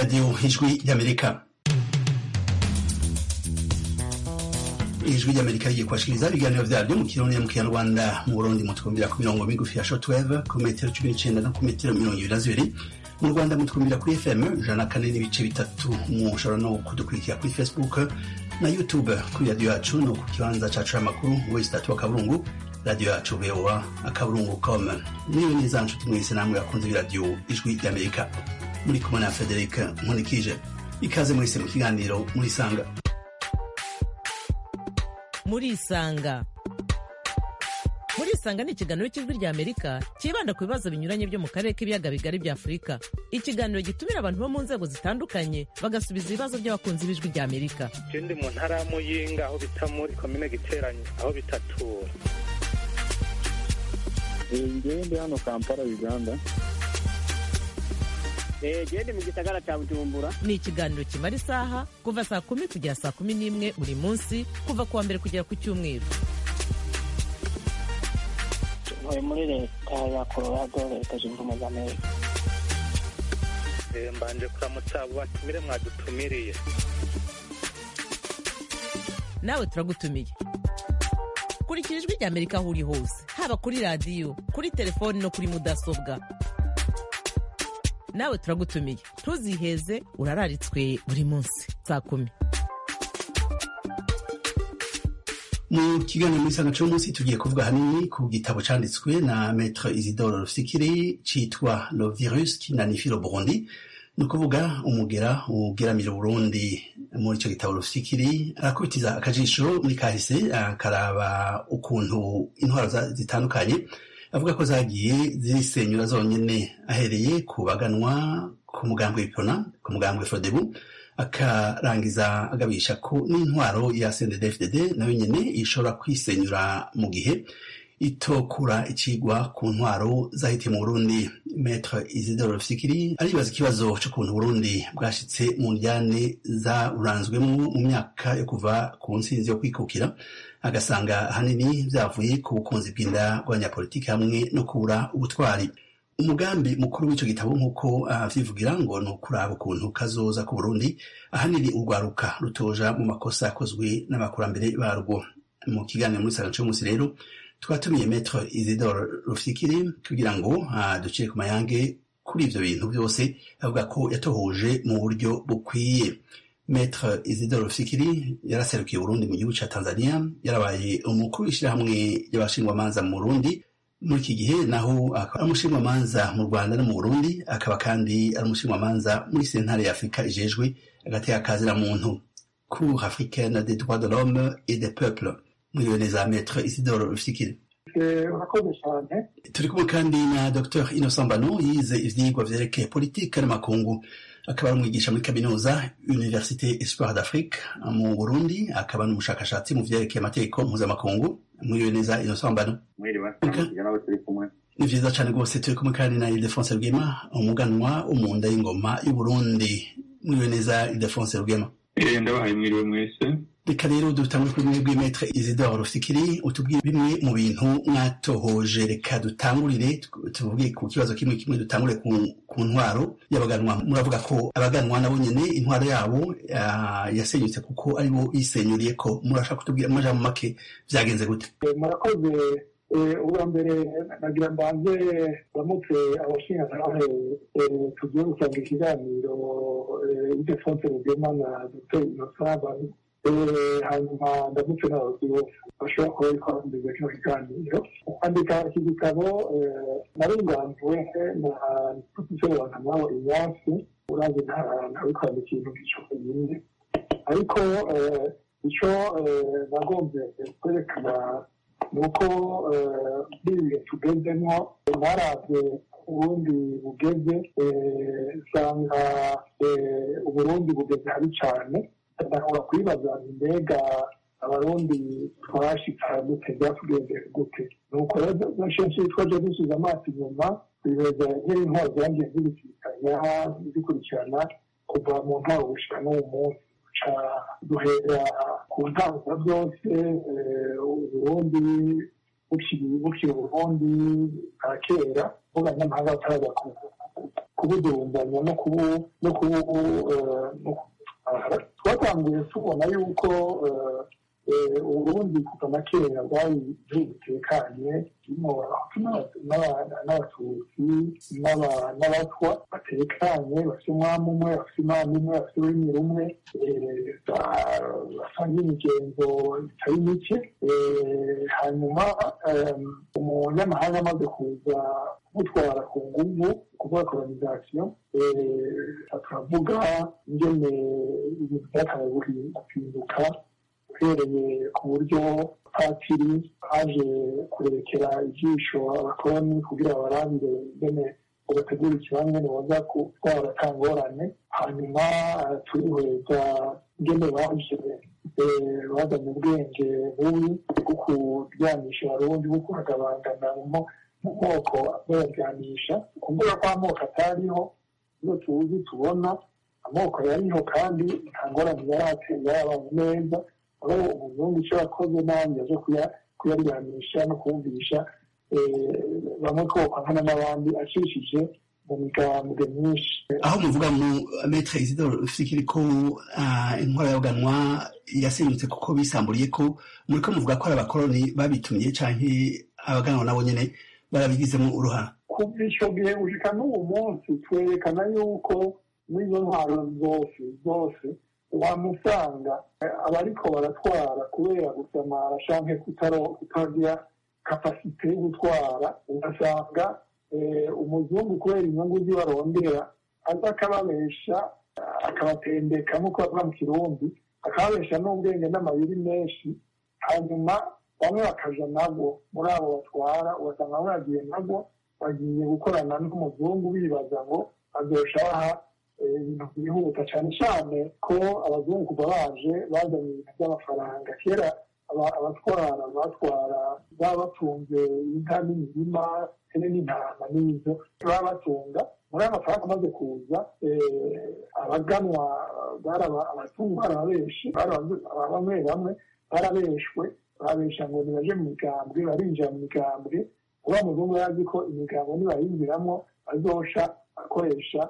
radiyo ijwi ry'amerika ijwi ry'amerika rigiye kubashikiriza ibiganiro vyaryo mu kirundi mu kinyarwanda mu burundi mutwumvira ku mirongo migufi ya shortwave ku metero cumi n'icenda no ku metero mirongo ibiri na zibiri mu rwanda mutwumvira kuri fm ijana na kane n'ibice bitatu mushobora no kudukurikira kuri facebook na youtube kuri radiyo yacu no ku kibanza cacu c'amakuru wesi tatu akaburungu radiyo yacu voa akaburungu com niyo neza nshuti mwese namwe bakunze b'iradiyo ijwi ry'amerika muri kumwe na frederic nkunikije ikaze mwese mu kiganiro murisanga murisanga murisanga ni ikiganiro cy'ijwi rya amerika cyibanda ku bibazo binyuranye byo mu karere k'ibiyaga bigari bya afurika ikiganiro gitumira abantu bo mu nzego zitandukanye bagasubiza ibibazo by'abakunzi b'ijwi rya amerika ndi mu ntara ya muyinga aho bita muri komine giteranye aho bitatura ngewe ndi hano kampala uganda gende mu gisagara cya bujumbura ni ikiganiro kimara isaha kuva saa kumi kugera saa kumi n'imwe buri munsi kuva ku wa mbere kugera ku cyumweru ntuye muri leta ya colorado leta zunze ubumwe za amerika mbanje kuramutsa abo batumire mwadutumiriye nawe turagutumiye kurikira ijwi rya amerika aho uri hose haba kuri radiyo kuri telefoni no kuri mudasobwa nawe turagutumiye ntuziheze urararitswe buri munsi saa kumi mu kiganiro muri sanga cy'umunsi tugiye kuvuga hanini ku gitabo cyanditswe na maître isidore rufikiri cyitwa le virus qui nanifie le burundi ni ukuvuga umugera ugeramira uburundi muri icyo gitabo rufikiri arakubitiza akajisho muri kahise akaraba ukuntu intwaro zitandukanye avuga ko zagiye zirisenyura zonyine ahereye ku baganwa ku mugambwe w'ipona ku mugambwe frodebu akarangiza agabisha ko n'intwaro ya CNDD-FDD nayo nyene ishobora kwisenyura mu gihe itokura ikigwa ku ntwaro zahitiye mu Burundi Maître Isidore Rufikiri aribaza ikibazo c'ukuntu Burundi bwashitse mu njyane zaburanzwemo mu myaka yo kuva ku nsinzi yo kwikukira agasanga ahanini vyavuye ku bukunzi bw'inda bw'abanyapolitiki hamwe no kubura ubutwari umugambi mukuru w'ico gitabo nk'uko avyivugira ngo ni ukuraba ukuntu kazoza ku burundi ahanini urwaruka rutoja mu makosa yakozwe n'abakurambere barwo mu kiganiro muri saga c'umunsi rero twatumiye metro isidore rufikiri kugira ngo ducire ku mayange kuri ivyo bintu vyose avuga ko yatohoje mu buryo bukwiye Maître Isidore Rufikiri yaraserukiye Burundi mu gihugu ca Tanzania yarabaye umukuru w'ishirahamwe ry'abashingwamanza mu Burundi muri iki gihe naho akaba ari umushingwamanza mu Rwanda no mu Burundi akaba kandi ari umushingwamanza muri sentare ya Afurika ijejwe agateka kazira muntu Cour africaine des droits de l'homme et des peuples mwiriwe neza Maître Isidore Rufikiri urakoze cyane turi kumwe kandi na Dr Innocent Bano yize ivyigwa vyerekeye politike n'amakungu akaba ari umwigisha muri kaminuza Université Espoir d'Afrique mu Burundi akaba n'umushakashatsi mu vyerekeye amategeko mpuzamakungu mwiriwe neza Innocent Bano mwiriwe nawe turi kumwe ni vyiza cane rwose turi kumwe kandi na Ildefonse Rugema umuganwa w'umunda y'ingoma y'Uburundi mwiriwe neza Ildefonse Rugema ndabahaye mwiriwe mwese reka rero dutangure kuri mwebwe metre isidore rufikiri utubwire bimwe mu bintu mwatohoje reka dutangurire tuvuge ku kibazo kimwe kimwe dutangure ku ntwaro y'abaganwa muravuga ko abaganwa nabo nyene intwaro yabo yasenyutse kuko aribo bisenyuriye ko murashaka kutubwira amajambo make vyagenze gute murakoze ubwa mbere nagira mbanze ramutse abashingantahe tugiye gutanga ikiganiro idefonse rugema na dr innocent hanyuma ndamutse n'abayobozi bose bashobora kuba bariko barumviriza kino kiganiro kwandika iki gitabo naringanzwe na profesor wankamabo inyasi urazi ntawe kwandika ikintu gico nyine ariko ico nagombye kwerekana ni uko biriye tugezemo naravye uburundi bugeze usanga uburundi bugeze habi cane ndashobora kwibaza mbega abarundi twashitse dute byatugenze gute nuko rero kenshi twaje dusubiza amaso inyuma twibeza nk'intwaro zagiye zibisikanya zikurikirana kuva mu ntwaro gushika n'uwo munsi ca duhera ku ntango byose uburundi bukiri uburundi bwa kera bw'abanyamahanga bataraza kubudumbanya no kubu no kubu twatanguye tubona yuko uburundi kuva na kera bwari igihugu gitekanye kirimo n'abatutsi n'abatwa batekanye bafite umwami umwe bafite imana imwe bafite ururimi rumwe basangiye imigenzo itari mike hanyuma umunyamahanga amaze kuza kumutwara ku nguvu kuvuga kolonizasiyo turavuga ingene ibintu byakabaye guhinduka uhereye ku buryo patiri aje kurekera ijisho abakoloni kugira barabire ingene ugategura ikibanza ngene baza gutwara atangorane hanyuma turihweza ingene baje bazanye ubwenge bubi bwo kuryamisha abarundi bwo kuhagabangana mu moko bayaryanisha kuvuga ko amoko atariho iyo tuzi tubona amoko yariho kandi nta ngorane yarateye yarabaye neza aho umuzungu icyo yakoze nabi yaje kuyaryamisha no kumvisha bamwe kokankana n'abandi acishije mu migambwe myinshi aho muvuga mu metre isidoro fikiri ko intwara y'abaganwa yasenyutse kuko bisamburiye ko muri ko muvuga ko ari abakoloni babitumye canke abaganwa nabo nyene barabigizemo uruhara kuva icyo gihe gushika n'uwo munsi twerekana yuko n'izo ntwaro zose zose wamusanga abariko baratwara kubera gusamara canke kutagira kapasite yo gutwara ugasanga umuzungu kubera inyungu zibarondera aza akababesha akabatendeka nk'uko bavuga mu kirundi akababesha n'ubwenge n'amayeri menshi hanyuma bamwe bakaja nabo muri abo batwara ugasanga bamwe bagiye nabo bagiye gukorana n'umuzungu bibaza ngo azosha baha ibintu byihuta cyane cyane ko abazungu kuva baje bazanye ibintu by'amafaranga kera abatwara batwara baba batunze inka n'imirima hene n'intama n'izo baba batunga muri ayo mafaranga amaze kuza abaganwa abatungu barabenshi bamwe bamwe barabeshwe babesha ngo nibaje mu migambwe barinjira mu migambwe uba muzungu yazi ko imigambwe nibayinjiramo azosha akoresha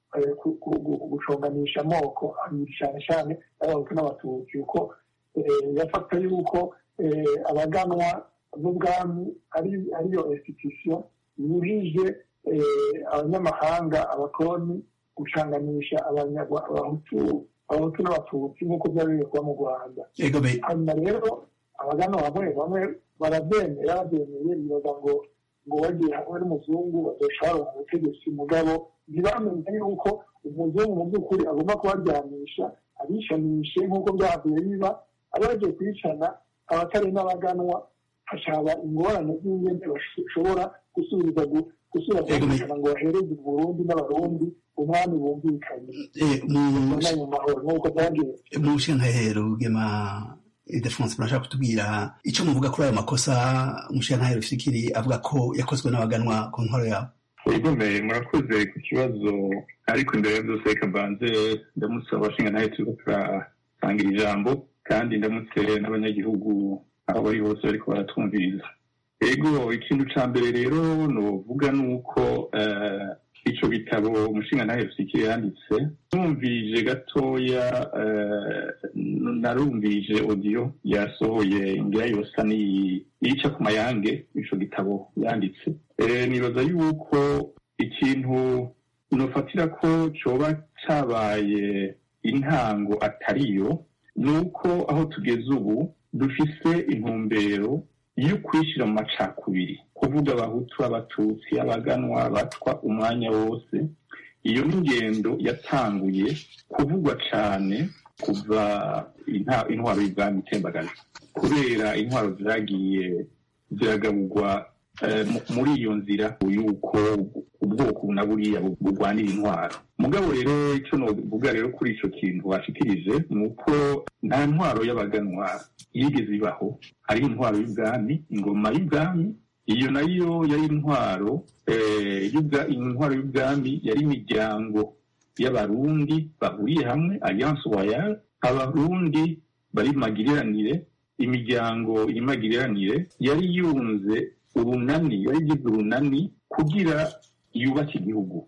guconganisha amoko abiri cyane cyane y'abahutu n'abatutsi kuko yafata yuko abaganwa n'ubwami ariyo institution yujije abanyamahanga abakoloni gucanganisha abahutu abahutu n'abatutsi nk'uko byari biri kuba mu rwanda hanyuma rero abaganwa bamwe bamwe barabyemera babyemeye bibaza ngo ngo bagiye hamwe n'umuzungu bazoshobora mu butegetsi mugabo ntibamenye yuko umuzungu mu by'ukuri agomba kubaryamisha abishanishe nk'uko byavuye biba aba bagiye kwicana abatari n'abaganwa hashaba ingorane z'ingene bashobora gusubiriza gusubira kumvikana ngo bahereze Burundi n'abarundi umwami bumvikanye mu mahoro nk'uko byagiye mu nshingaheru rugema idefonse murashaka kutubwira icyo muvuga kuri ayo makosa umushingaheru fikiri avuga ko yakozwe n'abaganwa ku ntwaro yabo igomeye murakoze ku kibazo ariko imbere ya byose reka mbanze ndamutse abashingantahe turiko turasangira ijambo kandi ndamutse n'abanyagihugu aho bari hose bariko baratwumviriza ego ikintu ca mbere rero novuga ni uko ico gitabo umushingantahe rusikire yanditse numvije gatoya narumvije odiyo yasohoye ngira yosa niyica ku mayange ico gitabo yanditse nibaza yuko ikintu nofatira ko coba cabaye intango atariyo ni uko aho tugeze ubu dufise intumbero yo kwishyira mu macakubiri kuvuga abahutu abatutsi abaganwa batwa umwanya wose iyo ni ingendo yatanguye kuvugwa cyane kuva intwaro y'ubwami itembagaje kubera intwaro zagiye ziragaburwa muri iyo nzira y'uko ubwoko na buriya burwanira intwaro mugabo rero icyo novuga rero kuri icyo kintu washikirije ni uko nta ntwaro y'abaganwa yigeze ibaho hariho intwaro y'ubwami ingoma y'ubwami iyo nayo yari intwaro intwaro y'ubwami yari imiryango y'abarundi bahuriye hamwe alliance royale abarundi bari magiriranire imiryango y'imagiriranire yari yunze urunani yari igize urunani kugira yubake igihugu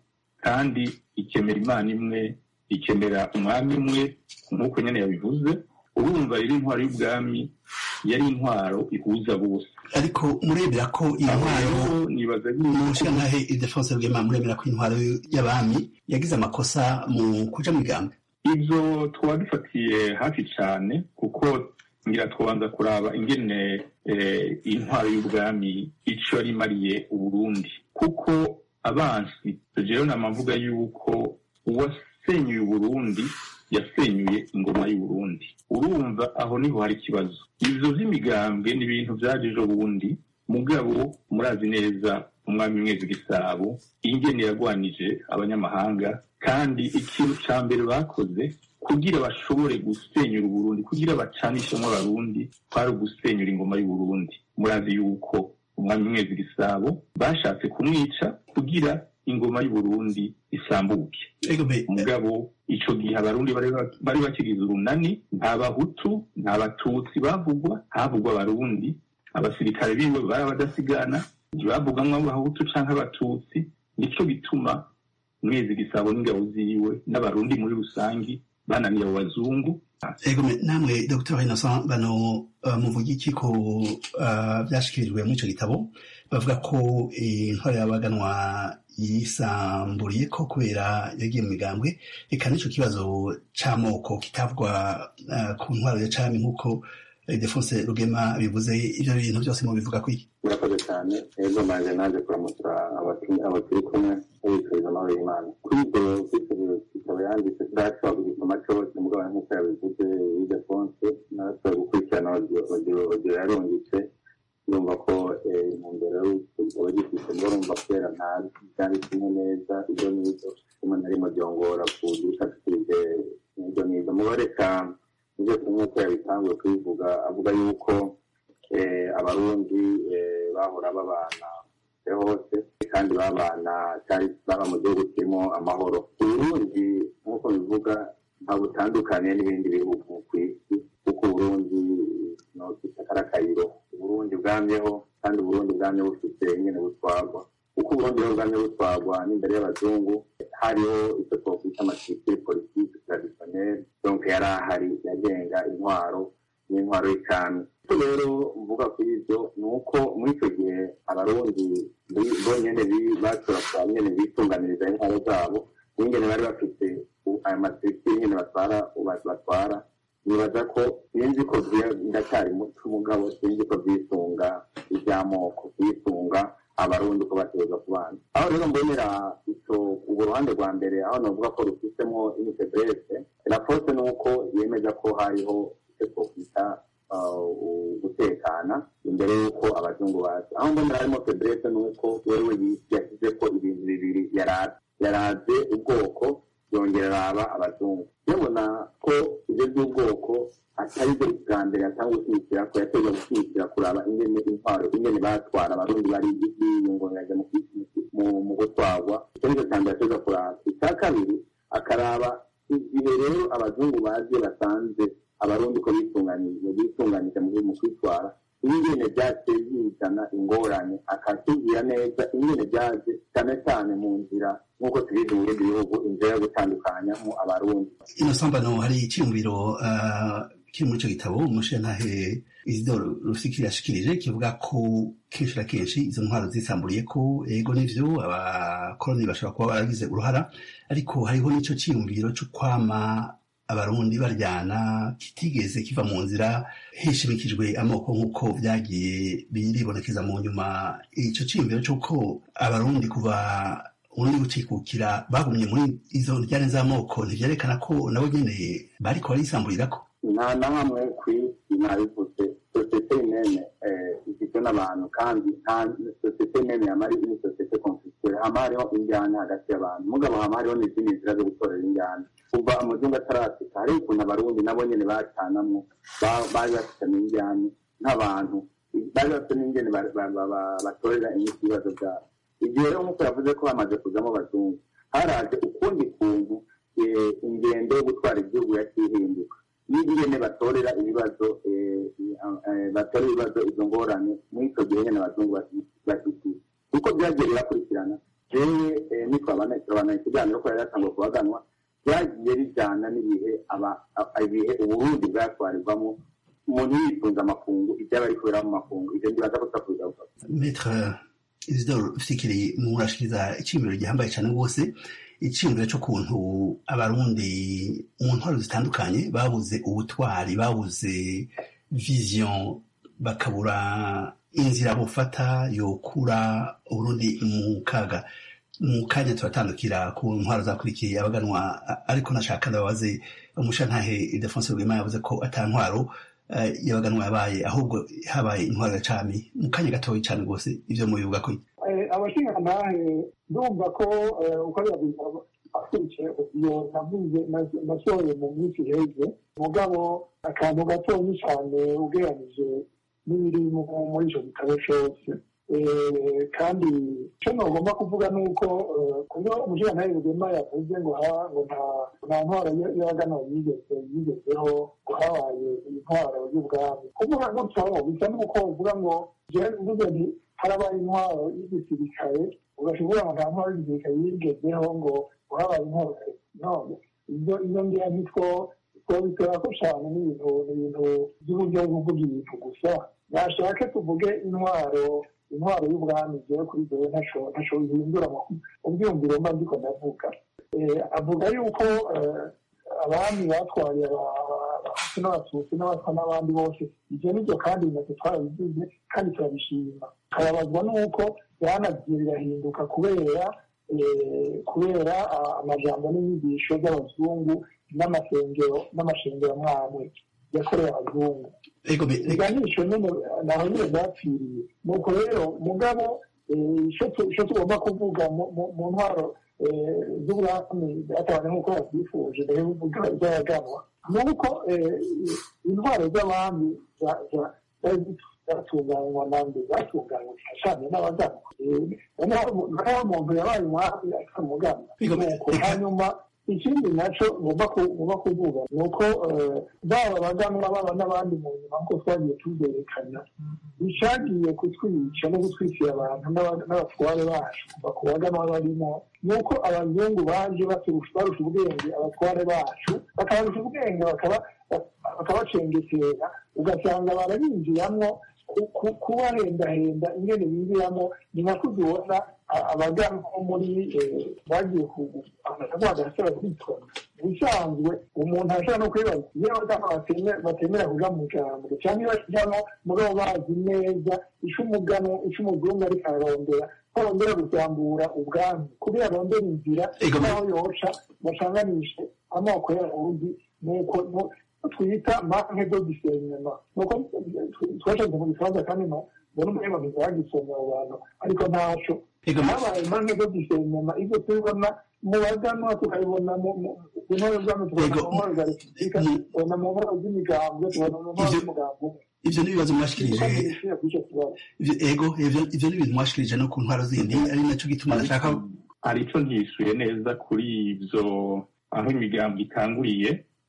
kandi ikemera imana imwe ikemera umwami umwe nk'uko nyine yabivuze urumva rero intwaro y'ubwami yari intwaro ihuza bose ariko murebera ko iyi aho ntwaro rero nibaza mu yuko nshingantahe idefonse rwema murebera ko intwaro y'abami yagize amakosa mu kuja mu migambi ibyo twaba dufatiye hafi cyane kuko ngira twabanza kuraba ingene eh, intwaro y'ubwami icyo yari imariye uburundi kuko abansi jewe nama mvuga yuko uwasenyuye uburundi yasenyuye ingoma y'uburundi urumva aho niho hari ikibazo ivyo vy'imigambwe ni ibintu vyaje ejo bundi mugabo murazi neza umwami mwezi gisabo ingene yagwanije abanyamahanga kandi ikintu ca mbere bakoze kugira bashobore gusenyura uburundi kugira bacanishemo abarundi kwari ugusenyura ingoma y'uburundi murazi yuko umwami mwezi gisabo bashatse kumwica kugira ingoma y'uburundi isambuke ego be mugabo ico gihe abarundi bari ba- bari bakigize urunani nta bahutu nta batutsi bavugwa havugwa abarundi abasirikare biwe bari abadasigana ntibavugamwo abahutu canke abatutsi nico gituma mwezi gisabo n'ingabo ziwe n'abarundi muri rusangi bananiye abo bazungu ego me namwe dr innocent bano uh, muvuga iki ko uh, vyashikirijwe muri ico gitabo bavuga ko eh, intwaro y'abaganwa yisamburiye ko kubera yagiye mu migambwe eka n'ico kibazo c'amoko kitavugwa uh, ku ntwaro ya cami nk'uko eh, defonse rugema bivuze ivyo bintu vyose mubivuga kwiki murakoze cyane ejo manje naje kuramutsa abatu- abo turi kumwe babifuriza amahoro y'imana kuri ibyo kwitegura ikaba yanditse ndashobora kugisoma cyose mugabo nk'uko yabivuze idefonse narashobora gukurikirana audio audio yarungitse yumva ko eh, intumbero y'igitabo gifite ngo urumva kubera ntazi byanditsemo neza ibyo n'ibyo rimwe na rimwe byongora kugishatirize ibyo n'ibyo mubareka ibyo nk'uko yabitanguye kubivuga avuga yuko eh, abarundi eh, bahora babana hose kandi babana cyari baba mu gihugu kirimo amahoro uburundi nk'uko bivuga nta butandukanye n'ibindi bihugu ku isi kuko uburundi no kitakara akayiro uburundi bwamyeho kandi uburundi bwamye bufite nyine butwagwa kuko uburundi rero bwamye butwagwa n'imbere y'abazungu hariho icyo twakwita amatikiri politiki traditionnel donc yari ahari yagenga intwaro n'intwaro y'icami icyo rero mvuga kuri ibyo ni uko muri icyo gihe abarundi bi- bonyene bi- bashobora kuba nyene bitunganiriza intwaro zabo n'ingene bari bafite u- ayo masekiri nyene batwara ba- batwara nibaza ko sinzi ko vye- ndacyari muto umugabo sinzi ko vyisunga ivy'amoko vyisunga abarundi ko bategerezwa kubana aho rero mbonera ico urwo ruhande rwa mbere aho novuga ko rufisemo initebrese raporo ni uko yemeza ko hariho icyo twokwita uh, gutekana imbere y'uko abazungu baza aho mbonera harimo febrese ni uko wewe yashyize ko ibintu bibiri yaraze yaraze ubwoko yongera araba abazungu yabona ko ibyo by'ubwoko atari byo bwa mbere yatanga gushyigikira ko yateje gushyigikira kuraba ingene intwaro ingene batwara abarundi bari biyungunganya mu mu- mu gutwarwa icyo nicyo cya mbere yateza kuraba icya kabiri akaraba igihe rero abazungu baje basanze abarundi ko bitunganije bitunganije mu mu kwitwara ingene byaje bizana ingorane akatubwira neza ingene byaje cyane cyane mu nzira nk'uko tubizi mu bindi bihugu inzira yo gutandukanyamo abarundi innocent bano hari iciyumviro uh, kiri muri ico gitabo umushingantahe isidoro rufikiri yashikirije kivuga ko kenshi na kenshi izo ntwaro zisamburiye ko ego n'ivyo abakoroni bashobora kuba baragize uruhara ariko hariho n'ico ciyumviro co kwama abarundi baryana kitigeze kiva mu nzira hishimikijwe amoko nk'uko vyagiye biribonekeza mu nyuma ico ciyumviro c'uko abarundi kuva ubundi gucikukira bagumye muri izo njyane z'amoko ntivyerekana ko nabo nyene bariko barisamburirako nta na hamwe ku isi nabivuze sosiyete nene igizwe n'abantu kandi nta sosiyete nene yamara ni sosiyete konfisitire hama hariho injyana hagati y'abantu mugabo hama hariho n'izindi nzira zo gutorera injyana kuva amazungu atarasika hariho ukuntu abarundi nabo nyene bacanamwo ba- bari bafitanye injyana nk'abantu bari bafite n'ingene ba- ba- ba- ba- batorera imiti ibibazo byabo igihe rero nk'uko yavuze ko hamaze kuzamo abazungu haraje ukundi kuntu eh, ingendo yo gutwara igihugu yakihinduka n'ingene batorera ibibazo eh, eh, batorera ibibazo izo ngorane muri icyo gihe nyine abazungu bashyigikiye uko byagiye birakurikirana jewe nitwabana ikiganiro ko yari yatangwa kubaganwa byagiye bijyana n'ibihe ibihe uburundi bwatwarirwamo umuntu yifunze amakungu ibyaba ari kubera mu makungu ibyo ndibaza ko tutakuza metre isidore fikiri murashikiriza iciyumviro gihambaye cyane rwose iciyumviro cy'ukuntu abarundi mu ntwaro zitandukanye babuze ubutwari babuze vision bakabura inzira bufata yokura uburundi mu kaga mu kanya turatandukira ku ntwaro zakurikiye abaganwa ariko nashaka ndababaze umushantahe idefonse rwema yavuze ko ata ntwaro y'abaganwa yabaye ahubwo habaye intwaro ya cami mu kanya gatoya cyane rwose ibyo mubivuga ko abashingantahe ndumva ko uko yabivuga akurikiye iyo navuze nasohoye mu minsi iheze mugabo akantu gatoya cyane ugereranije n'ibiri muri icyo gitabo cyose kandi icyo ntugomba kuvuga ni uko kuba umushingantahe rugema yavuze ngo ngo nta ntwaro y'abagana yigeze yigezeho ngo habaye intwaro y'ubwami kuvuga gutyo bisa n'uko uvuga ngo mvuze nti harabaye intwaro y'igisirikare ugashobora ngo nta ntwaro y'igisirikare yigezeho ngo habaye intwaro none ibyo iyo ngiyo nitwo twabikora ko cyane n'ibintu ibintu by'uburyo bwo kuvuga ibintu gusa nashake tuvuge intwaro intwaro y'ubwami jewe kuri jewe ntaco bihindura ubyumviro mba ndiko ndavuga avuga yuko abami batwaye abahutu n'abatutsi n'abatwa n'abandi bose ivyo nivyo kandi natwe twarabivuze kandi turabishima tukababazwa n'uko byanagiye birahinduka kubera kubera amajambo n'inyigisho by'abazungu n'amasengero n'amashengero mwamwe yakorewe abazungu iganisho nyine naho nyine byapfiriye nuko rero mugabo icyo tugomba kuvuga mu ntwaro z'ubwami byatabane nk'uko babyifuje mbere y'uvuga iby'abaganwa ni uko intwaro z'abami zatunganywa nande zatunganywa cyane n'abaganwa naho umuntu yabaye umwami akamuganwa nuko hanyuma ikindi nacyo ngomba kuvuga ni uko baba abaganwa baba n'abandi mu nyuma nk'uko twagiye tubyerekana bishagiye kutwica no gutwikira abantu n'abatware bacu kuva ku baganwa barimo ni uko abazungu baje barusha ubwenge abatware bacu bakabarusha ubwenge bakabacengetera ugasanga barabinjiramo kubahendahenda ingene binjiramo ni nka kuzibona abagana muri bagiye kugaragara kwitona ubusanzwe umuntu ashobora no kwibaza iyo abagana batemera kuja mu jambo cyangwa iyo bajyamo mugabo bazi neza ico umugano ico umuzungu ariko ararondera ko arondera gusambura ubwami kubera arondera inzira naho yoca bacanganishe amoko y'abarundi nuko twita manke do disenyema nuko twashatse mu gifaransa kandi no mbona umunyamaguru yagisomye abo bantu ariko ntaco habaye manke do disenyema ibyo tubibona mu baganwa tukabibona mu ntore z'abantu tukabona mu ntore za repubulika tukabona mu ntore z'imigambwe tukabona mu ntore z'umugambo ivyo ni ibibazo mwashikirije ego ivyo ni ibintu mwashikirije no ku ntwaro zindi ari naco gituma nashaka hari ico ntisuye neza kuri ivyo aho imigambo itanguriye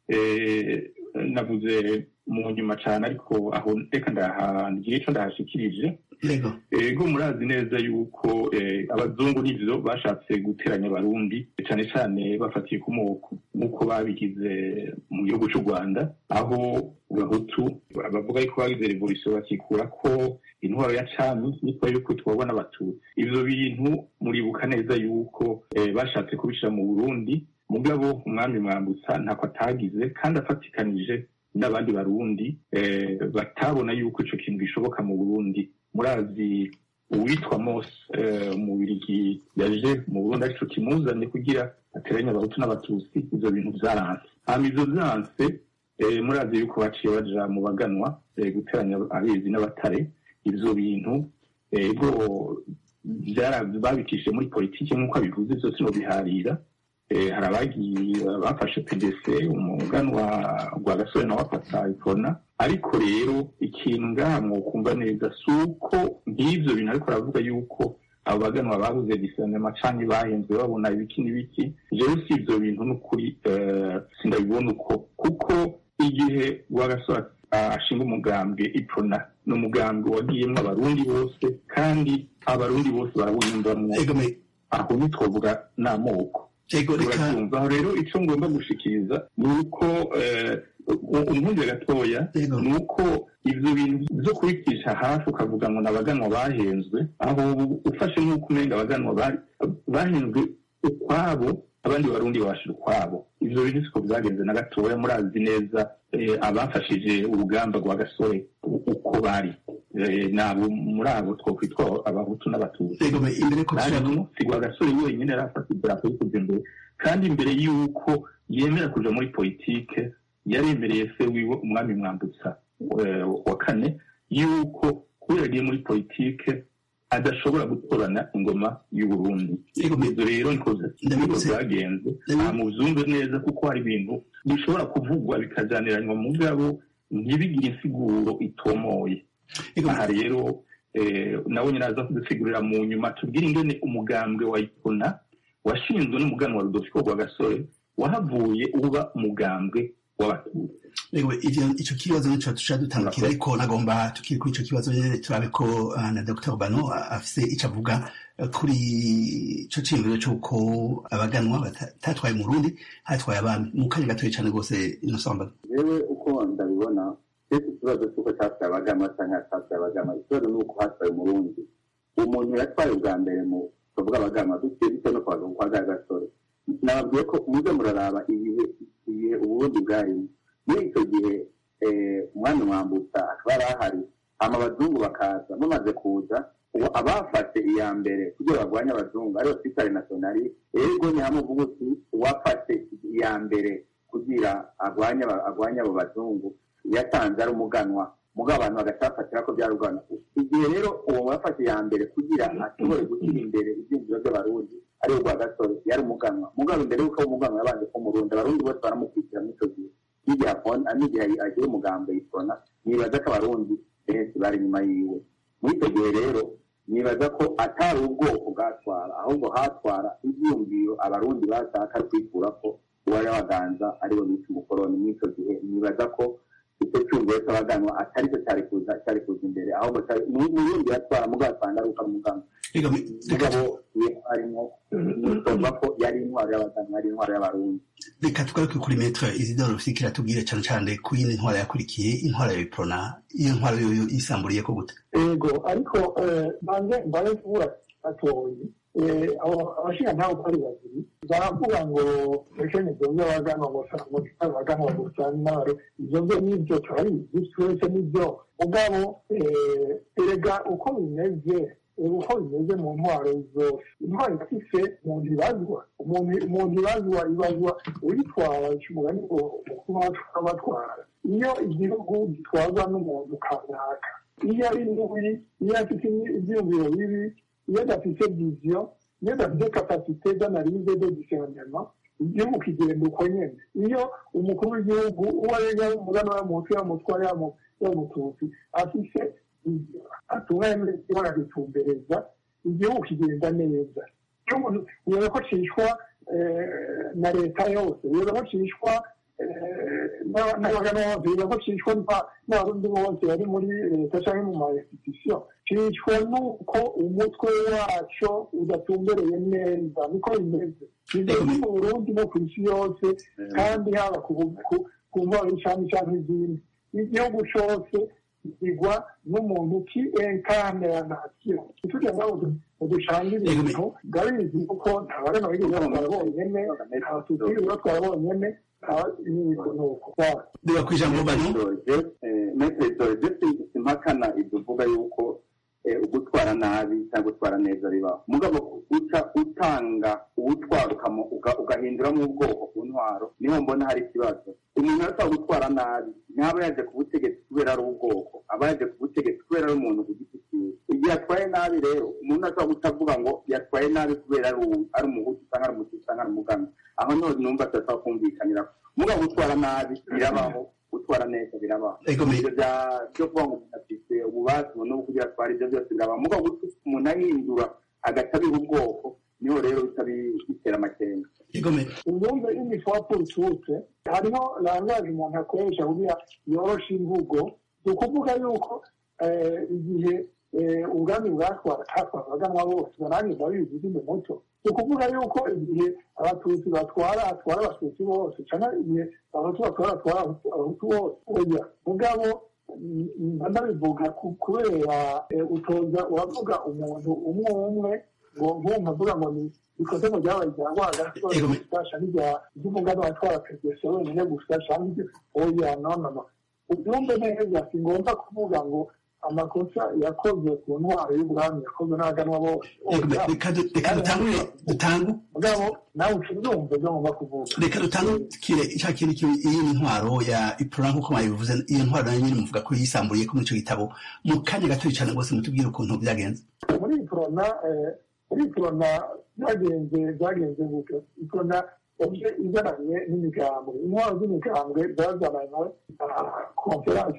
navuze mu nyuma cyane ariko aho reka ndahangira ico ndahashikirije ego murazi neza yuko abazungu n'ivyo bashatse guteranya abarundi cyane cyane bafatiye ku moko nk'uko babigize mu gihugu cy'u rwanda aho bahutu bavuga yuko bagize revolution bakikura ko intwaro ya cami niko yuko twabona abatutsi ivyo bintu muribuka neza yuko bashatse kubishira mu burundi mugabo umwami mwambutsa ntako atagize kandi afatikanije n'abandi barundi batabona yuko ico kintu gishoboka mu burundi murazi uwitwa mose umubirigi yaje mu burundi arico kimuzanye kugira ateranye abahutu n'abatutsi ivyo bintu vyaranse hama ivyo vyanse murazi yuko baciye baja mu baganwa guteranya abezi n'abatare ivyo bintu ego babikishije muri politiki nk'uko abivuze vyose nobiharira hari abagiye bafashe pdc umuganwa rwa gasore nawe afata ikona ariko rero ikintu ngaha mwokumva neza si uko nk'ivyo bintu ariko aravuga yuko abo baganwa babuze disanema canke bahenzwe babona ibiki n'ibiki jewe si ivyo bintu n'ukuri sindabibona uko kuko igihe rwa gasore ashinga umugambwe ipona ni umugambwe wagiyemwo abarundi bose kandi abarundi bose barawiyumvamwo aho ntitwavuga n'amoko ego reka urabyumva aho rero icyo ngomba gushikiriza ni uko eh, u- umpunzi gatoya Yego. ni uko ibyo bintu byo kubicisha hafi ukavuga ngo ni abaganwa bahenzwe aho ufashe nk'uko umenga abaganwa bari- bahenzwe ukwabo abandi barundi babashira ukwabo ivyo bintu siko byagenze na gatoya murazi neza eh, abafashije urugamba rwa gasore u- uko bari Eh, nabo muri abo twokwitwa abahutu n'abatutsi ego me- imbere ko tushaka harimo sigwa gasore wenyine yari afata idarapo yo kuja imbere kandi imbere y'uko yemera kuja muri politike yaremereye se wiwe umwami mwambutsa eh, wa kane y'uko kubera agiye muri politike adashobora gutorana ingoma y'uburundi Yego, me- ibyo rero niko niko Ndabibutse- byagenze Ndabi- nta muvyumve neza kuko hari ibintu bishobora kuvugwa bikajaniranywa mu bwabo ntibigire insiguro itomoye ego aha rero eh, nawe nyine aza kudusigurira mu nyuma tubwire ingene umugambwe wa ipona washinzwe n'umuganwa rudolfo rwa gasore wahavuye uba umugambwe w'abatutsi ego ivyo ico kibazo nico tuca dutandukira ariko nagomba tukiri kuri ico kibazo nyene turabe ko ah, na Dr Bano ah, afise ico avuga eh, kuri ico ciyumviro c'uko abaganwa batatwaye mu Burundi hatwaye abami mu kanya gatoya cane rwose inosamba yewe uko ndabibona ese ikibazo cy'uko cyatwaye abagama cyangwa cyatwaye abagama ikibazo ni uko hatwaye umurundi umuntu yatwaye ubwa mbere mu bavuga abagama bitewe bitewe no kwaga kwa bwa gasore nababwiye ko muze muraraba ibihe ibihe uburundi bwarimo muri icyo gihe eh, umwami mwambutsa akaba yari ahari hama abazungu bakaza bamaze kuza ubu abafashe iya mbere kugira barwanye abazungu ariyo twita renasiyonari ego ni hamwe uvuga uti uwafashe iya mbere kugira arwanye aba- arwanye abo bazungu yatanze ari umuganwa mugabo abantu bagacafatira ko byari urwana igihe rero uwo wafashe iya mbere kugira ashobore gushyira imbere ibyiyumviro by'abarundi ariwe rwa gasore yari umuganwa mugabo imbere y'uko aba umuganwa yabanje ko umurundi abarundi bose baramukurikira muri icyo gihe n'igihe akona n'igihe agira umugambi yitona nibaza ko abarundi benshi bari inyuma yiwe muri icyo gihe rero nibaza ko atari ubwoko bwatwara ahubwo hatwara ibyiyumviro abarundi bashaka kwikura ko uwari waganza ariwe bita umukoroni muri icyo gihe nibaza ko icyo cyumviro cy'abaganwa atari cyo cyari kuza cyari kuza imbere ahubwo cyari- mu mu yindi yatwara mugabo asanga ari uko ari umuganwa ego me- reka mugabo ye harimo nitumva ko yari intwaro y'abaganwa yari intwaro y'abarundi reka tugaruke kuri metre Isidore Rufikira tubwire cane cane ku yindi ntwara yakurikiye intwara ya Biprona iyo ntwara yoyo isamburiye ko gute ego ariko eh, banze mbaye kubura gatoyi Eh, abo- abashinga ntawe uko ari babiri baravuga ngo ekenyezi by'abaganwa gusa ngo abaganwa gusa n'abari ibyo byo nibyo turabizi twese nibyo mugabo eh, erega uko bimeze eh, uko bimeze mu ntwaro zose intwaro ifise umuntu ibazwa umuntu umuntu ibazwa ibazwa uyitwara umugani ngo kuba abatwara iyo igihugu gitwarwa n'umuntu kanaka iyo ari mubi iyo afite ibyiyumviro bibi iyo adafite viziyo iyo adafite kapasite d'analyse de discernement igihugu kigenda uko nyene iyo umukuru w'igihugu uwo ari yaba umugana w'amutu yamutwara yamututsi afise viziyo atunganye ibara ritumbereza igihugu kigenda neza iyo umuntu ureba ko cishwa eh, na leta yose ureba ko cishwa n'abagana bose ureba ko cishwa n'aba- n'abarundi bose bari muri leta cyangwa mu ma institution cishwa n'uko umutwe waco udatumbereye neza niko bimeze bimeze mu burundi no ku isi yose kandi haba ku ku- ku ntwaro y'icami cyangwa izindi igihugu cose igwa n'umuntu ki enkane ya nasiyo ntitujya ngaho ducanga ibintu ndabizi kuko ntabarema bigeze batwara bonyene abatutsi batwara bonyene n'ibintu nuko reba ku ijambo Bano metere dore impakana ibyo uvuga yuko eh, ugutwara nabi cyangwa gutwara neza bibaho mugabo uca utanga uwutwara ukamo- uga- ugahinduramo ubwoko ku ntwaro niho mbona hari ikibazo umuntu arashobora gutwara nabi ntaba yaje ku butegetsi kubera ari ubwoko aba yaje ku butegetsi kubera ari umuntu ku giti cyiwe igihe yatwaye nabi rero umuntu ashobora guca avuga ngo yatwaye nabi kubera ari uwu- ari umuhutu cyangwa ari umututsi cyangwa ari umugana aho niho numva tudashobora kumvikanira mugabo gutwara nabi birabaho gutwara neza birabaho ego me- ibyo bya- byo kuvuga ngo umuntu afite ububasha no kugira atwara ibyo byose birabaho mugabo gutuma umuntu ahindura agaca abiha ubwoko niho rero bica bi- bitera amakenga ego me- ubundi imitwa politike hariho langaje umuntu akoresha kugira yoroshe imvugo ni ukuvuga yuko eh, igihe ubwami bwatwaraganwa bose nanjye ndabizi izindi muco ni ukuvuga yuko igihe abatutsi batwara atwara abatutsi bose cyangwa igihe abahutu batwara atwara abahutu bose oya mugabo mba ndabivuga kubera utoza uravuga umuntu umwe umwe ngo nkumva mvuga ngo ni ikoze mu ryabaye rya rwagati gusa cyangwa irya ry'umugani watwara perezida wenyine gusa cyangwa ibyo oya no no no ubyumve neza si ngombwa kuvuga ngo amakosa yakozwe ku ntwaro y'ubwami yakozwe n'abaganwa bose reka dutangure dutangu mugabo nawe ucubyumve ibyo ngomba kuvuga reka dutangukire cya kintu iyi ntwaro ya ipura nk'uko mwabivuze iyo ntwaro nayo nyine muvuga ko yisamburiye ko muri icyo gitabo mu kanya gato cyane rwose mutubwire ukuntu byagenze muri iporona muri iporona byagenze byagenze gutyo iporona yaje izananye n'imigambwe intwaro z'imigambwe zazananywe konferansi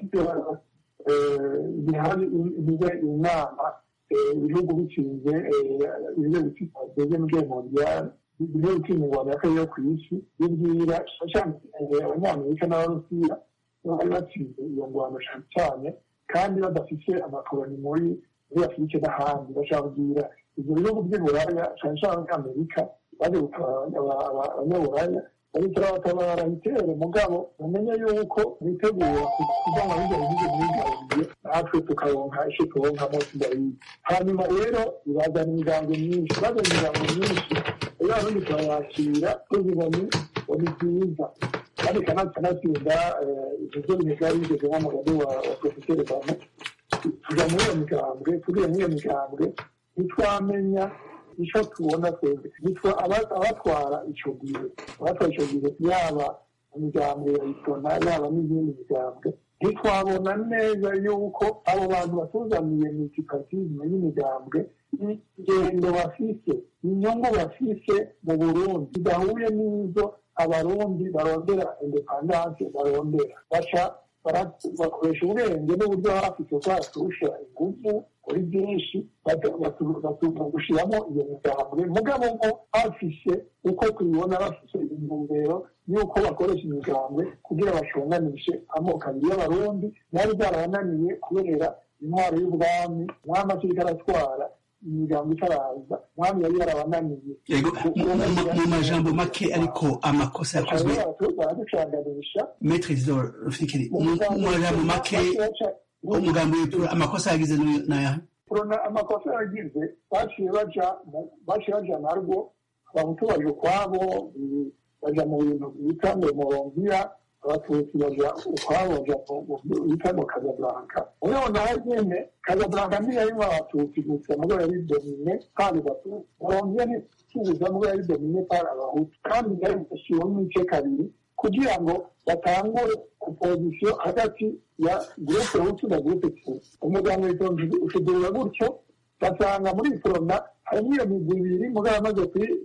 bihari bibe inama ibihugu bikinze ibihugu bitageze mu rwego mondiale ibihugu bikinze ingwano y'akarere ku isi bibwira cyane abanyamerika n'abarusiya bari batsinze iyo ngwano cyane cyane kandi badafite amakoroni muri muri afurika n'ahandi bashaka kubwira ibyo bihugu by'uburaya cyane cyane abanyamerika baje gutabara abanyaburaya ariko turabatabara itere mugabo mumenye yuko bitegura kuva mu bijya bihugu mwigaruriye natwe tukaronka icyo turonkamo tudahiye hanyuma rero ibazana imigambi myinshi bazana imigambi myinshi rero abarundi turayakira tuziga ni ni byiza kandi kanatsinda ibyo bigari bigeze nk'umugani wa porofeseri bano tujya muri iyo migambwe tugiye muri iyo migambwe ntitwamenya icyo tubona twebwe nitwa abatwara icyo gihe abatwara icyo gihe yaba imigambwe ya isona yaba n'izindi migambwe ntitwabona neza yuko abo bantu batuzaniye mitipatizme y'imigambwe ingendo bafise inyungu bafise mu burundi zidahuye n'izo abarundi barondera indepandanse barondera baca bakoresha ubwenge n'uburyo bafite bwaturusha ingufu kuri byinshi gushyiramo iyo migambwe mugabo ngo bafise uko tubibona bafise intumbero y'uko bakoresha imigambwe kugira bashunganishe amoko abiri y'abarundi byari byarabananiye kubera intwaro y'ubwami umwami akiriko aratwara imigambo itaraza umwami yari yarabananiye mu majambo make ariko amakosa yakozwe baraducanganisha metre zidor rufikiri mu majambo make umugambi w'itura amakosa yagize n'ayahe kurona amakosa yagize baciye baja baciye baja narwo abahutu baje ukwabo baja mu bintu bita ngo morongiya abatutsi baja ukwabo baja bita ngo kazablanka ureho nawe nyene kazablanka ntiyarimwo abatutsi gusa mugo yari domine pari batutsi morongiya ntitubuza mugo yari domine pari abahutu kandi yari gashyiriweho ibice kabiri kugira ngo batangure opozisiyo hagati ya gurupe hutu na gurupe tutsi umuryango ushudurira gutyo basanga muri forona harimo iyo migwi ibiri mugabo amaze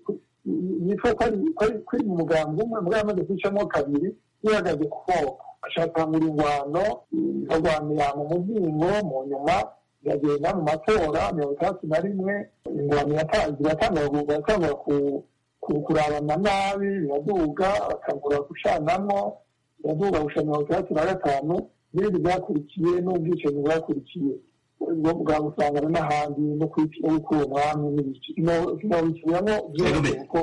yitwa ko ari mu mugambi umwe mugabo amaze kwicamo kabiri yihagaze ku moko ashakangura ingwano barwanira mu muzingo mu nyuma iragenda mu matora mirongo itandatu na rimwe ingwano iratangura kurabana nabi biraduga bakagura gucanamo biraduga gushana mirongo itandatu na gatanu n'ibindi byakurikiye n'ubwicanyi bwakurikiye bwa gusangana n'ahandi no gukura umwami n'ibiki sinabisubiramo byose kuko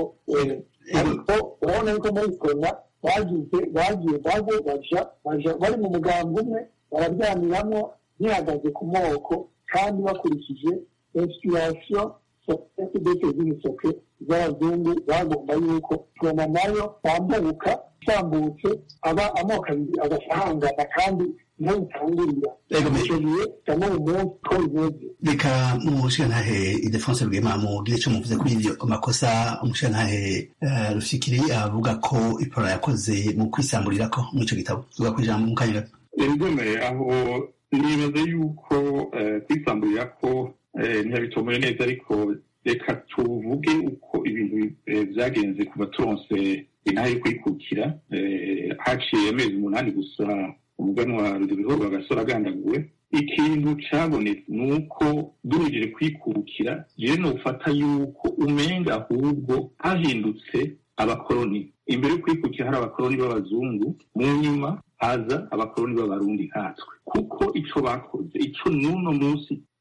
ariko urabona yuko muri korona bagize bagiye baje baja baja bari mu mugambi umwe bararyamiramwo bihagaze ku moko kandi bakurikije inspiration sosiyete dete z'imisoke z'abazungu bagomba yuko korona nayo bambuka itambutse aba amoko abiri agasahangana kandi niho bitangurira icyo gihe cyangwa mu munsi ko bimeze reka umushirantahe idefonse rwema mugire icyo muvuze kuri ibyo makosa umushirantahe rufikiri avuga ko ipora yakoze mu kwisamburira ko muri icyo gitabo tuvuga ku ijambo mu kanya gato ibikomeye aho nibaza yuko kwisamburira ko ntiyabitomoye neza ariko reka tuvuge uko ibintu byagenze kuva turonse intahe yo kwikukira haciye amezi umunani gusa umuganwa rudobiho bagasora agandaguwe ikintu cabonetse ni uko duhejeje kwikukira jewe nofata yuko umenga ahubwo hahindutse abakoroni imbere yo kwikukira hari abakoroni b'abazungu mu nyuma haza abakoroni b'abarundi nkatwe kuko ico bakoze ico n'uno munsi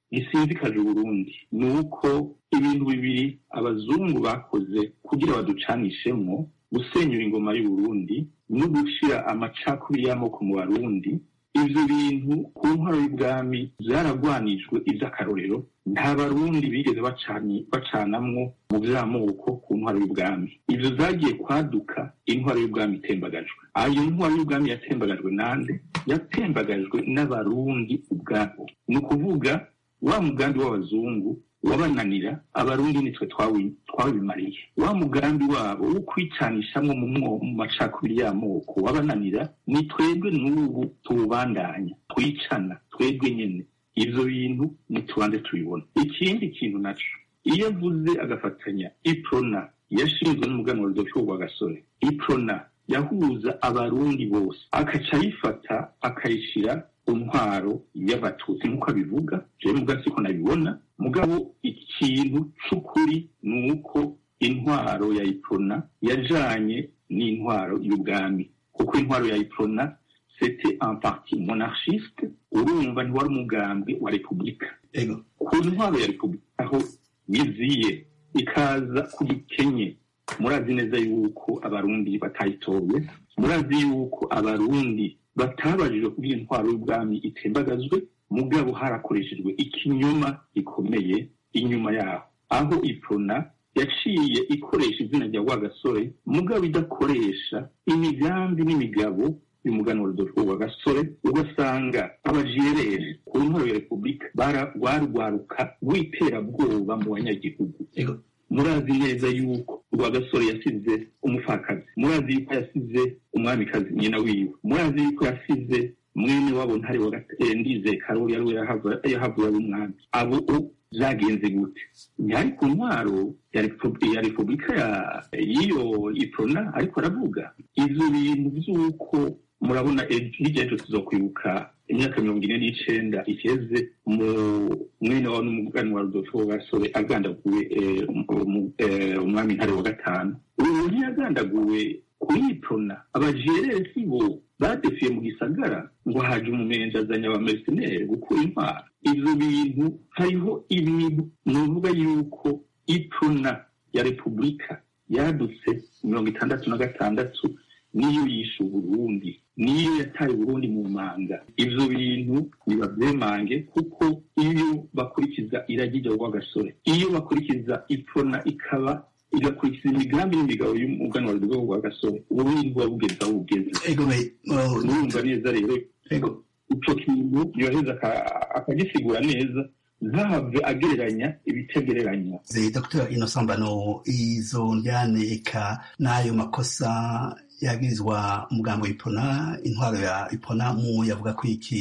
gisinzikaje uburundi ni uko ibintu bibiri abazungu bakoze kugira baducanishemwo gusenyura ingoma y'uburundi no gushira amacakubiri y'amoko mu barundi ivyo bintu ku ntwaro y'ubwami vyaragwanijwe ivy'akarorero nta barundi bigeze bacani- bacanamwo mu vy'amoko ku ntwaro y'ubwami ivyo zagiye kwaduka intwaro y'ubwami itembagajwe ayo ntwaro y'ubwami yatembagajwe nande yatembagajwe n'abarundi ubwabo ni ukuvuga wa mugambi w'abazungu wabananira abarundi nitwe twawi- twabimariye wa mugambi wabo wo kwicanishamwo mu mwo- mu macakubiri y'amoko wabananira ni twebwe n'ubu tuwubandanya twicana twebwe nyene ivyo bintu nitubanze tubibona ikindi kintu naco iyo avuze agafatanya iprona yashinzwe n'umuganwa rudolfo rwa gasore iprona yahuza abarundi bose akaca ayifata akayishira ku ntwaro y'abatutsi nk'uko abivuga jewe muga siko nabibona mugabo ikintu c'ukuri ni uko intwaro ya iprona yajanye n'intwaro y'ubwami kuko intwaro ya iprona c'était un parti monarchiste urumva ntiwari umugambi wa repubulika ego ku ntwaro ya repubulika aho biziye ikaza ku gikenye murazi neza yuko abarundi batayitoye murazi yuko abarundi batabajijwe kugira intwaro y'ubwami itembagazwe mugabo harakoreshejwe ikinyoma gikomeye inyuma yaho aho iprona yaciye ikoresha izina rya rwagasore mugabo idakoresha imigambi n'imigabo y'umuganwa rudolfo rwa gasore ugasanga abajerere ku ntwaro ya repubulika bara- rwarwaruka rw'iterabwoba mu banyagihugu ego murazi neza yuko rwagasore yasize umupfakazi murazi yuko yasize umwamikazi nyina wiwe murazi yuko yasize mwene wabo ntare wa Gate- eh, ndize karori yari yahavuye ari umwami abo o vyagenze gute ntihari ku ntwaro ya Repu- ya repubulika ya- y'iyo iprona ariko aravuga ivyo bintu vy'uko murabona eh, hirya y'ejo tuzokwibuka imyaka mirongo ine n'icenda iheze mu mwene wa n'umugani wa rudolfo gasore agandaguwe eh, um- eh, umwami ntare wa gatanu ubu ntiyagandaguwe kuyiprona abajerere si bo badefiye mu gisagara ngo haje umumenja azanye abamercenere gukura intwaro ivyo bintu hariho ibintu nuvuga yuko iprona ya repubulika yadutse mirongo itandatu na gatandatu niyo yishe uburundi niyo yataye uburundi mu manga ivyo bintu nibavyemange kuko iyo bakurikiza iragi rya rwagasore iyo bakurikiza iprona ikaba igakurikiza imigambi n'imigabo y'umuganwa rudolfo rwa gasore uburundi buba bugeze aho bugeze ego me oh, urumva neza rero ego ico kintu yoheza aka- akagisigura neza ntahave agereranya ibitegereranywa ze dr innocent mbano izo njyane eka n'ayo makosa yagirizwa umugambo w'ipona intwaro ya ipona mu yavuga ko iki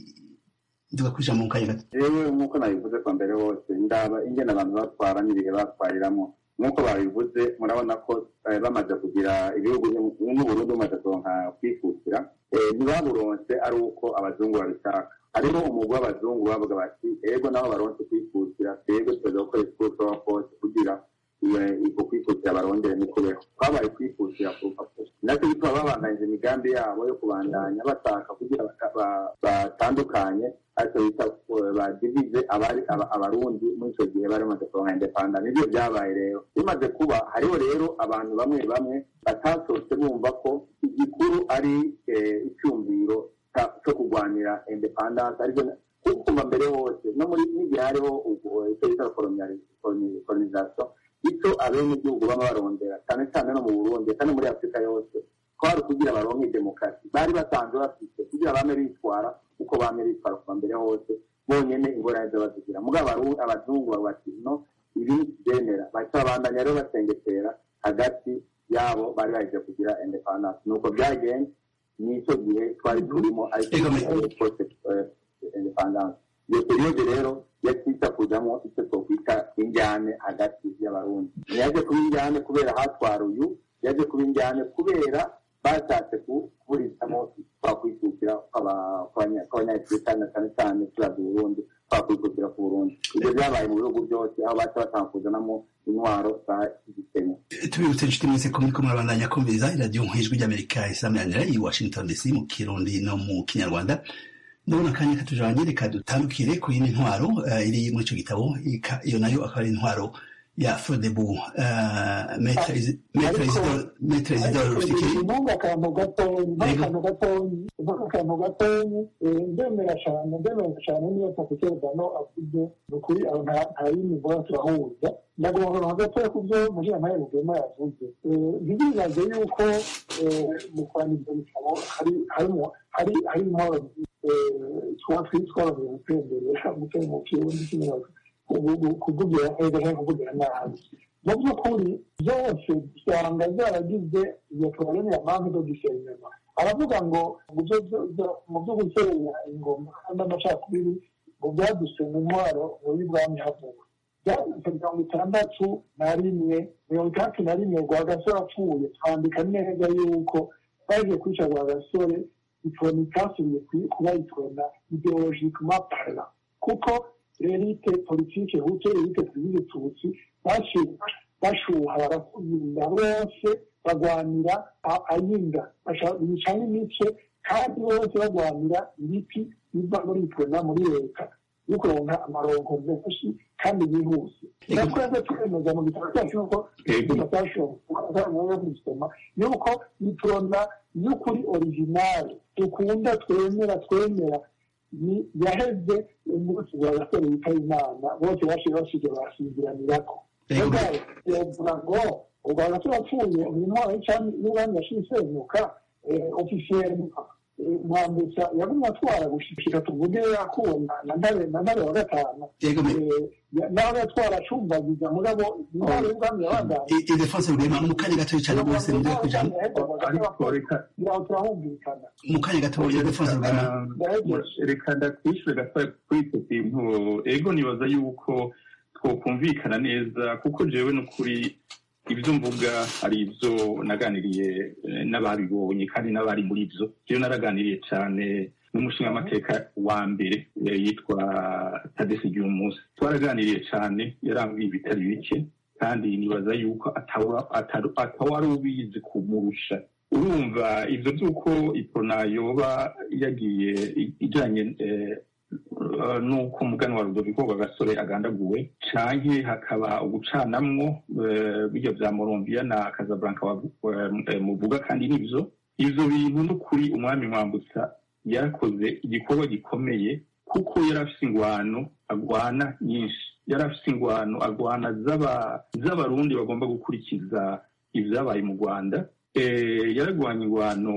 nduga kwija mu kanya gato yewe nk'uko nabivuze kwa mbere hose ndaba ingene abantu batwara n'ibihe batwariramo nk'uko babivuze murabona ko eh, bamaze kugira ibihugu n'uburundi bumaze kuronka kwikukira eh, ntibaburonse ari uko abazungu babishaka hariho umugwi w'abazungu bavuga bati ego nabo baronse kwikukira twebwe tuza gukoresha uko dushobora kose kugira iyo- uko kwikukira barondere n'ikubeho twabaye kwikukira ku rupapuro nacyo bituma babandanyije imigambi yabo yo kubandanya bashaka kugira baka- ba- batandukanye ariko bita eh, badivize abari aba- abarundi muri icyo gihe bari bamaze kuronka indepanda nibyo byabaye rero bimaze kuba hariho rero abantu bamwe bamwe batasohotse bumva ko igikuru ari eh, icyumviro ca- cyo kurwanira independance ariko kuko kuva mbere hose no muri n'igihe hariho ubwo icyo bita colonization icyo abenegihugu baba barondera cyane cyane no mu burundi kandi muri afurika yose kwari kugira baronke demokarasi bari basanzwe bafite kugira bame bitwara uko bame bitwara kuva mbere hose bonyene ingorane zo bazigira mugabo abaru- abazungu bavuga bati no ibi byemera baca babandanya rero basengetera hagati yabo bari baje kugira independence nuko byagenze n'icyo gihe twari turimo ariko Ego, me- post independence iyo periyode rero yatwita kujamo icyo twokwita injyane hagati y'abarundi ntiyaje kuba injyane kubera hatwara uyu yaje kuba injyane kubera bashatse ku- kuburizamo twakwikukira kw'aba- kw'abanya- kw'abanyafurika na cyane cyane turaza uburundi twakwikukira ku burundi ibyo byabaye mu bihugu byose aho baca batanga kuzanamo intwaro za gikenya tubibutse inshuti mwese ko muriko murabandanya kumviriza iradiyo nk'ijwi ry'amerika isameranira i washington dc mu kirundi no mu kinyarwanda ndabona akanya katujanye reka dutandukire ku yindi ntwaro eh, iri muri ico gitabo ika- iyo nayo akaba ari intwaro ya frodebu metre Isi- Maître Ariko- Isidore- Maître isidore rufikiri intunga akantu gatonyi intunga Yego. akantu gatonyi intunga akantu gatonyi eh, ndemera cyane ndemera cyane niyo takuterano avuze ni ukuri aho nta nta yindi mbona turahuza ndagomba akantu gatoya ku byo mujirantahe rugema yavuze Eh, ntibibaze yuko eh, mu kwandika ibitabo hari harimo hari hari intwaro twa twitworoheye gutemberera gutera mu kirundi cy'imiyaga kuvugira neza cyangwa kuvugira nabi mu by'ukuri byose usanga zaragize iyo porogaramu ya mpamvu zo gusenyema aravuga ngo mu byo- byo- byo- mu byo gusenya ingoma n'amacakubiri ngo byadusenya intwaro muri bwami havuga byanditse mirongo itandatu na rimwe mirongo itandatu na rimwe rwagasore apfuye twandika neza yuko bagiye kwica rwagasore iforoma itasubiye ku- kuba iforoma ideologikema parla kuko elite politike hutu elite twizige tutsi bashu- bashuha barakubinda bose bagwanira a- ayinda basha- bicamo imice kandi bose bagwanira ibiti biva muri iforoma muri leta yo kuronka amaronko menshi kandi yihuse natwebwe twemeza mu gitabo cyacu nuko Yego. tutashoboye gusoma yuko iforoma y'ukuri originale dukunda twemera twemera ni yaheze umunsi wa gasore wita imana bose bashize bashije basinziranirako Yego. mugabo yovuga ngo ubwa gasore apfuye uyu mwana w'icami n'ubwami yashize isenyuka ofisiyeri mwambutsa yagumye atwara gushikira tuvuge yakubona na ntare na ntare wa gatanu yego me- Eh, ya- nawe yatwara acumbagiza mugabo intwaro y'ubwami yabandanye I- Ildefonse Rugema mu kanya gatoya cyane rwose mujya kujambo ariko reka ngira ngo turahumvikana mu kanya gatoya Ildefonse Rugema Ah, reka ndakwishyure gatoya kuri icyo kintu ego nibaza yuko twokumvikana neza kuko jewe n'ukuri ibyo mvuga hari ibyo naganiriye eh, n'ababibonye kandi n'abari muri byo iyo naraganiriye cyane n'umushingamateka wa mbere eh, yitwa tadesi munsi twaraganiriye cyane yarambwiye ibitari bike kandi nibaza yuko atawa- ataru- atawari ubizi kumurusha urumva ibyo by'uko ipona yoba yagiye i- ijyanye eh, eh, n'uko umugani wa rudoviko rwagasore agandaguwe canke hakaba ugucanamwo eh, bijya vya morombiya na kazablanka wavu- eh, muvuga kandi nivyo ivyo bintu n'ukuri umwami mwambutsa yarakoze igikorwa gikomeye kuko yari afise ingwano agwana nyinshi yari afise ingwano agwana z'aba- z'abarundi bagomba gukurikiza ivyabaye mu rwanda Eh, yaragwanya ingwano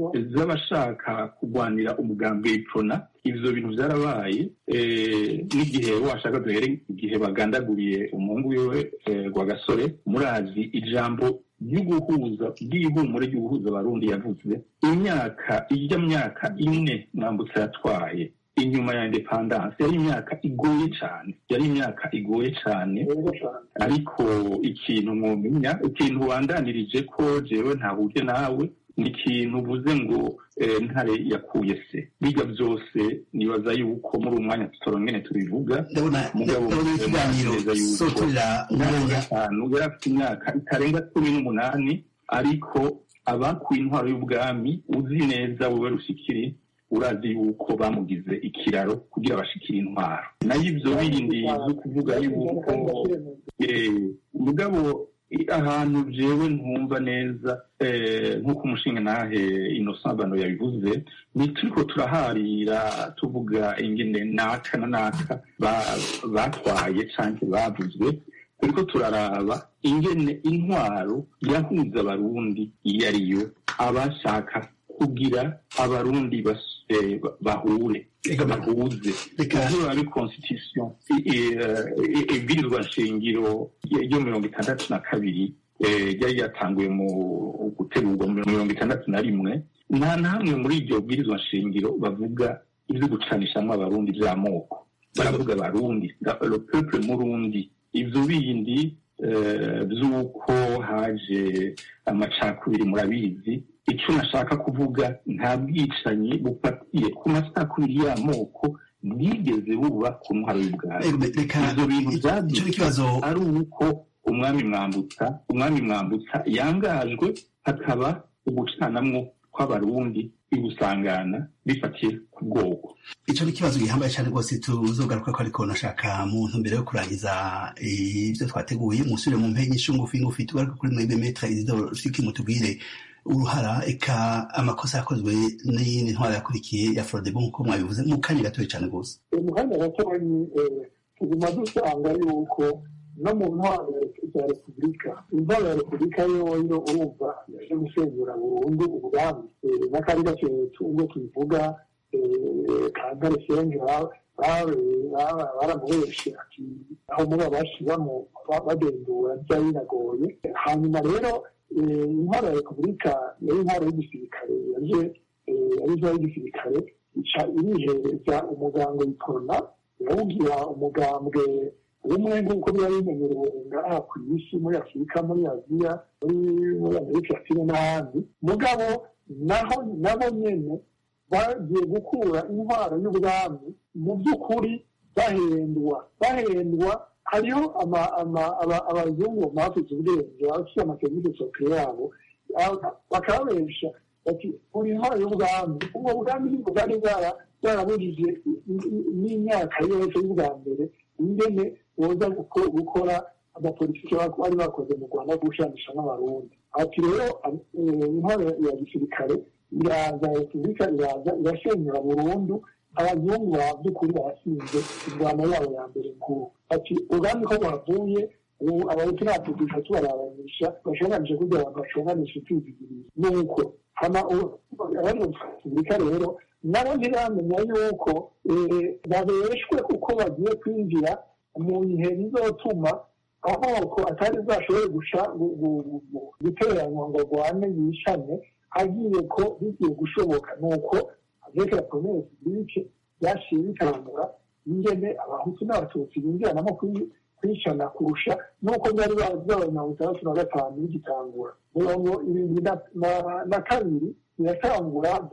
z'abashaka kurwanira umugambi w'ipfuna ivyo bintu vyarabaye eh, n'igihe washaka duhere igihe bagandaguriye umuhungu wiwe eh, rwagasore murazi ijambo ry'uguhuza ry'ihumure ry'uguhuza abarundi yavuze imyaka ijya myaka ine mwambutsa yatwaye inyuma ya independance yari imyaka igoye cyane yari imyaka igoye cyane rero cyane ariko ikintu mwumenya ikintu wandanirije ko jewe ntahuje nawe ni ikintu uvuze ngo eh, ntare yakuye se biga byose nibaza yuko muri uwo mwanya tutorongene tubivuga ndabona Mugabo, ndabona ikiganiro neza yuko sotorera umwanya gatanu yari afite imyaka itarenga cumi n'umunani ariko abakuye intwaro y'ubwami uzi neza wowe rushikiri urazi yuko bamugize ikiraro kugira bashikire intwaro nayo ibyo bindi zo kuvuga yuko eh, mugabo i- ahantu jewe ntumva neza eh, nk'uko umushinga nahe innocent bano yabivuze ni turiko turaharira tuvuga ingene naka na naka ba- batwaye canke bavuzwe turiko turaraba ingene intwaro yahuza abarundi iyo ariyo abashaka kugira abarundi bas- eh, ba- bahure Ega ba- bahuze reka ivyo ari constitution i- i- eh, ibwirizwa nshingiro ryo mirongo itandatu na kabiri eh, ryari ryatanguye mu gutegurwa mu mirongo itandatu na rimwe nta na hamwe muri iryo bwirizwa nshingiro bavuga ivyo gucanishamwo abarundi vy'amoko baravuga abarundi le peuple murundi ivyo bindi eh, vy'uko haje amacakubiri murabizi icyo nashaka kuvuga nta bwicanyi bufatiye ku macakubiri y'amoko bwigeze buba ku ntwaro y'ubwami Ego, reka ivyo bintu icyo ni ikibazo ari uko umwami mwambutsa umwami mwambutsa yangajwe hakaba ugucanamwo kw'abarundi igusangana rifatiye ku bwoko ico ni ikibazo gihambaye cyane rwose tuzogaruka ko ariko nashaka mu ntumbero yo kurangiza ibyo twateguye musubire mu mpenge nyinshi ngufi ngufi tugaruka kuri mwebwe metra isidoro siki mutubwire uruhara eka amakosa yakozwe n'iyindi ntwara yakurikiye ya frodebo nk'uko mwabivuze mu kanya gatoya cyane rwose mu kanya gatoyi tuguma dusanga yuko no mu ntwaro za repubulika intwaro ya repubulika yoyo urumva yaje gusenyura burundu ubwami n'akari gake ubwo tubivuga kangare senje baramuheshe ati aho muri abashiramo bagenzura byari binagoye hanyuma rero intwaro ya repubulika yari intwaro y'igisirikare yaje yari intwaro y'igisirikare ica irihereza umuganga w'ikorona irawugira umugambwe umwe nk'uko biba bimenyerewe ngaha ku isi muri afurika muri aziya muri amerika latine n'ahandi mugabo naho nabo nyene bagiye gukura intwaro y'ubwami mu by'ukuri bahendwa bahendwa hariho abazungu bafite ubwenge bafite amaserivisi soke yabo bakababesha bati uri intwaro y'ubwami ubwo bwami nibwo bwari bwarabujije n'imyaka yose y'ubwa mbere ingene boza gukora amapolitiki bari bakoze mu rwanda gushanisha n'abarundi ati rero intwaro ya gisirikare iraza repubulika iraza irasenyura burundu abazungu ba by'ukuri barasinze ingwano yabo ya mbere nkuru ati ubwami ko bwavuye ubu abahutu natudusha tubarabanisha bashonganisha kugira abantu bashonganishe kwizigiriza nuko hama abari mu repubulika rero nabo ntiramenya yuko babeshwe kuko bagiye kwinjira mu bihe bizotuma amoko atari bwashobore gusha guteranywa ngo rwane yishane agiye ko bigiye gushoboka nuko avec la première république byaciye bitangura ingene abahutu n'abatutsi binjiranamo kwicana kurusha nuko byari byabaye mirongo itandatu na gatanu bigitangura mirongo irindwi na kabiri biratangura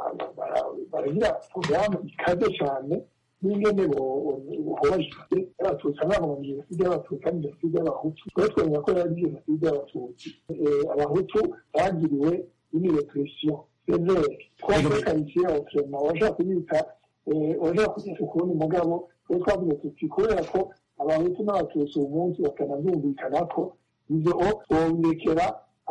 baragira porogaramu ikaze cyane n'ingene bohojwe abatutsi ntabwo mu jenoside y'abatutsi ari jenoside y'abahutu twari twemera ko yari jenoside y'abatutsi abahutu bagiriwe une repression sévère twakwerekanikiye autrement washaka kuyita washaka kuyita ukundi mugabo twe twavuze tuti kubera ko abahutu n'abatutsi uyu munsi bakanabyumvikana ko ibyo bobirekera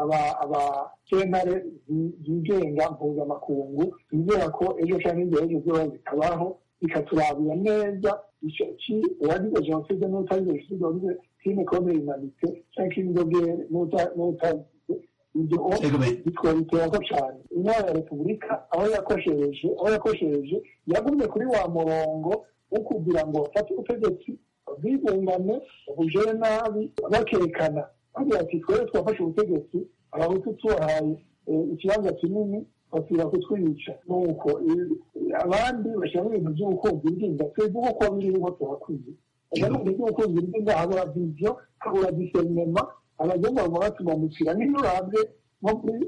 abasentare zigenga mpuzamakungu bizera ko ejo cyangwa imbere ejo zoba zikabaho bikaturabira neza uwagize jenoside n'utagize jenoside wagize crime contre humanité cyangwa crime de guerre n'utagize ibyo bitwabitera ko cyane intara ya repubulika aho yakoshereje aho yakoshereje yagumye kuri wa murongo wo kugira ngo bafate ubutegetsi bwigungane bujere nabi bakerekana bagira ati twere twafashe ubutegetsi abahutu tubahaye ikibanza kinini basubira kutwica nuko abandi bashyiramo ibintu by'ubukunzi bw'inda twebwe uko biriho tuhakwiye ibintu by'ubukunzi bw'inda habura viziyo habura diserinema abazungu baguma batumamukira niyo urabye nko muri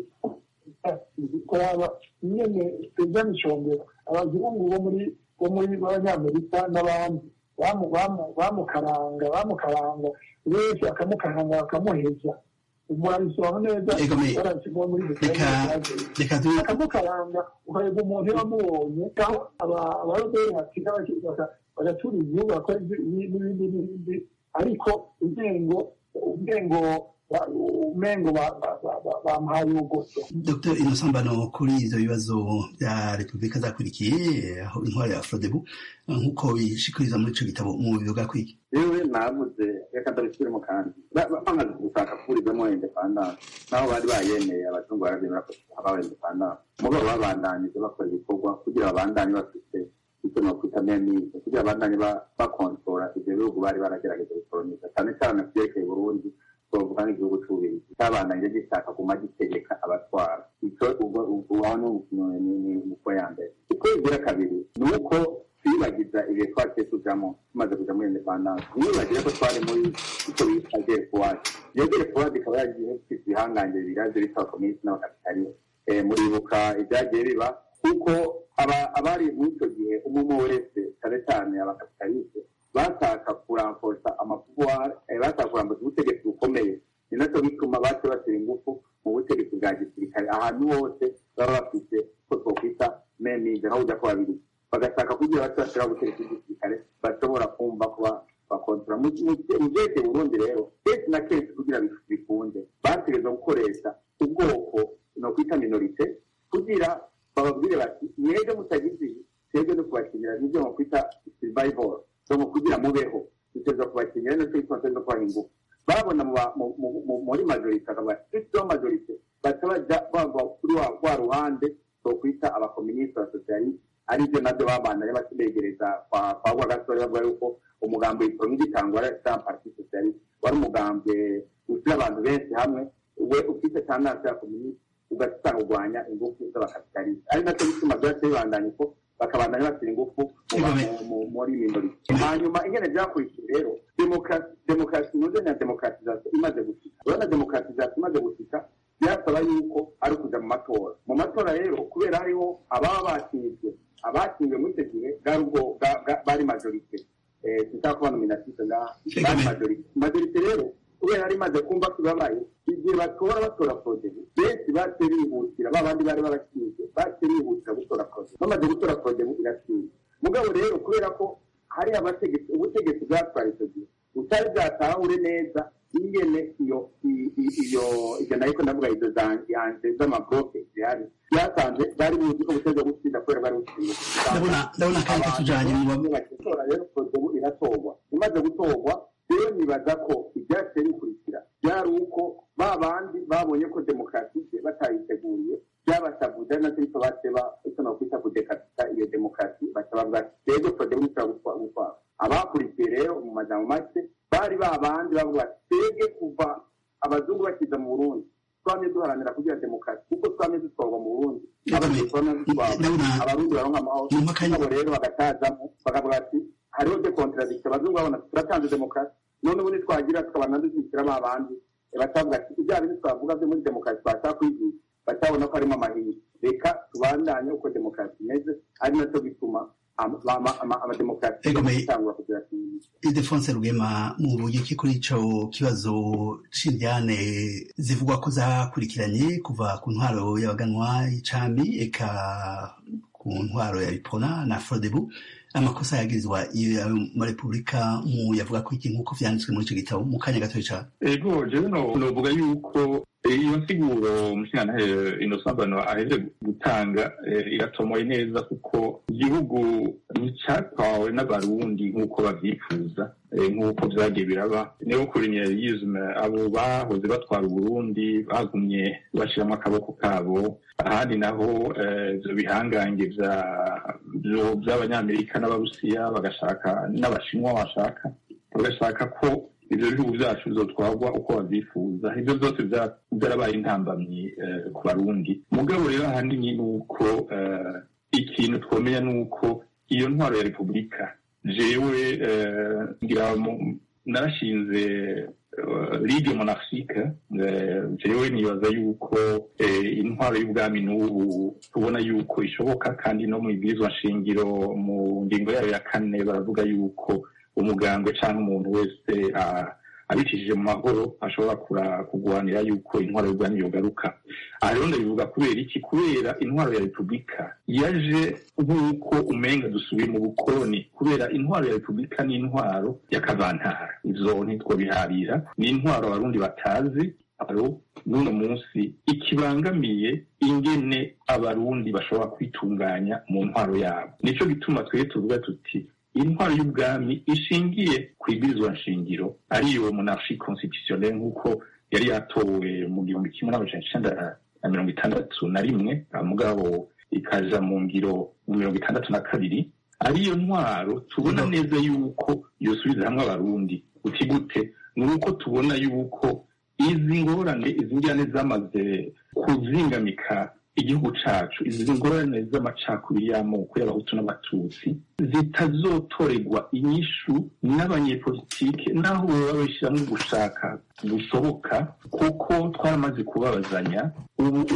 kuraba nyene perezida micombero abazungu bo muri bo muri b'abanyamerika n'abandi bamukaranga bamukaranga wese bakamukaranga bakamuheza umurabisobanura neza barasigwa muri bakamukaranga ukareba umuntu iyo wamubonye aho abaroberi batiga bagatura igihugu bakora n'ibindi n'ibindi ariko ubwengo ubwengo umengo bamuhaye ubugoso dr inosambano kuri ivyo bibazo bya repubulika zakurikiye aho intwaro ya frodebu nk'uko bishikiriza muri ico gitabo mu bivuga kwiki yewe navuze reka ndabisubiremo kandi bamaze gushaka kuburizamo independance naho bari bayemeye abazungu barabyemera ko habaho independance mugabo babandanije bakora ibikorwa kugira babandanye bafite icyo nokwita memize kugira babandanye bakontora ivyo bihugu bari baragerageje gukoloniza cyane cyane vyerekeye burundi twavuga nk'igihugu c'ububirigi cabandanye gishaka guma gitegeka abatwara ico aho ni uko ya mbere uko igira kabiri ni uko twibagiza ibihe twaciye tujamo tumaze kuja muri independance nibagire ko twari muri icyo bita gerefuwadi iyo gerefuwadi ikaba yagiye ifite ibihangange biraje bitwa kominisi n'abakapitalisite muribuka ibyagiye biba kuko abari muri icyo gihe umwe wese cyane cyane abakapitalisite bashaka kuramforsa amapuwari bashaka kuramforsa ubutegetsi bukomeye ni nacyo bituma bace bashyira ingufu mu butegetsi bwa gisirikare ahantu hose baba bafite ko twokwita nka burya ko babiri bagashaka kugira bato bashobora gutereka igisirikare bashobora kumva kuba bakontora mu byerekeye burundi rero kenshi na kenshi kugira bikunde bategereza gukoresha ubwoko no kwita minorite kugira bababwire bati mwebwe mutagize ibi twebwe no kubakinira nibyo mu kwita survival so mu kugira mubeho dutegereza kubakinira no kwitwa no kubaha ingufu babona muri majorite akavuga ati majorite baca baja bava kuri wa ruhande two kwita abakominisite ba sosiyaliste aribyo nabyo babandanye bakibegereza kwa kwa gasore bavuga yuko umugambi witwa ngitangwa ari parti socialiste wari umugambi ushyira abantu benshi hamwe we ufite tandansi ya kominisite ugasanga urwanya ingufu z'abakapitalisite ari nacyo bituma byose bibandanya uko bakabandanya bashyira ingufu muri minorite hanyuma ingene byakurikiye rero demokarasi nuze na demokaratizasiyo imaze gushika urabona demokaratizasiyo imaze gushika byasaba yuko ari ukuja mu matora mu matora rero kubera hariho ababa batsinzwe abatsinzwe muri icyo gihe bwari ubwo bari majorite tutaba kuba nominatise ngaha bari majorite majorite rero kubera yari imaze kumva ko ibabaye igihe batora batora porodebu benshi baciye bihutira ba bandi bari babatsinzwe baciye bihutira gutora porodebu bamaze gutora porodebu iratsinze mugabo rero kubera ko hari abategetsi ubutegetsi bwatwara icyo gihe butari bwatahure neza ingene iyo iyo ibyo nariko ndavuga izo zanje z'amabloke zihari byasanze bari buzi ko buteza gutsinda kubera bari butsinda ndabona kandi katujanye mu batora rero porodebu iratorwa imaze gutorwa rero nibaza ko ibyaciye bikurikira byari uko ba bandi babonye ko demokarasi batayiteguriye byabasavuze ari nacyo bityo baseba icyo nakwita kudekatita iyo demokarasi basabavuga ati rero porodebu ishobora gutwara abakurikiye rero mu majambo make bari ba bandi bavuga ati twebwe kuva abazungu bakiza mu burundi twamye duharanira kugira demokarasi kuko twamye dutwarwa mu burundi abarundi baronka amahoro abo rero bagatazamo bakavuga ati hariho de contradiction abazungu babona turatanze demokarasi none ubundi twagira tukabana dushyikira ba bandi batavuga ati ibya bindi twavuga byo muri demokarasi twashaka kwigisha batabona ko harimo amahirwe reka tubandanye uko demokarasi imeze ari nacyo bituma amademokarasi atangura kugira idefonse rugema mu buryo ki kuri ico kibazo c'indyane zivugwa ko zakurikiranye kuva ku ntwaro y'abaganwa y'icambi eka ku ntwaro ya bipona na frodebu amakosa yagirizwa muri repubulika mu yavuga ko iki nk'uko vyanditswe muri ico gitabo mu kanya gatoya cane ego jewe novuga yuko iyo nsiguro umushingantahe inosambano aheze gutanga iratomoye neza kuko igihugu nticyatwawe n'abarundi nk'uko babyifuza nk'uko byagiye biraba niyo kolonialisme abo bahoze batwara uburundi bagumye bashyiramo akaboko kabo ahandi naho ibyo bihangange by'abanyamerika n'abarusiya bagashaka n'abashinwa bashaka bagashaka ko ibyo bihugu byacu bizotwarwa uko babyifuza ibyo byose byarabaye intambamyi ku barundi mugabo rero ahanini ni uko ikintu twamenya ni uko iyo ntwaro ya repubulika jewe ngira narashinze ligue monarchique jewe nibaza yuko intwaro y'ubwami n'ubu tubona yuko ishoboka kandi no mu ibwirizwa nshingiro mu ngingo yayo ya kane baravuga yuko umugambwe cyangwa umuntu wese abicishije mu mahoro ashobora kurwanira yuko intwaro y'ubwami yogaruka aha rero ndabivuga kubera iki kubera intwaro ya repubulika yaje nk'uko umenga dusubiye mu bukoloni kubera intwaro ya repubulika ni intwaro y'akavantara izo ntitwobiharira ni intwaro abarundi batazi aro n'uno munsi ikibangamiye ingene abarundi bashobora kwitunganya mu ntwaro yabo nicyo gituma twebwe tuvuga tuti intwaro y'ubwami ishingiye ku ibwirizwa nshingiro ariyo monarchie constitutionnelle nk'uko yari yatowe mu gihumbi kimwe n'amajana icenda na mirongo itandatu na rimwe mugabo ikaja mu ngiro mu mirongo itandatu na kabiri ariyo ntwaro tubona neza yuko yosubiza hamwe abarundi uti gute ni uko tubona yuko izi ngorane izi njyane zamaze kuzingamika igihugu cacu izi ngorane z'amacakubiri y'amoko y'abahutu n'abatutsi zitazotorerwa inyishu n'abanyepolitike naho baba babishyiramo gushaka gushoboka kuko twaramaze kubabazanya ubu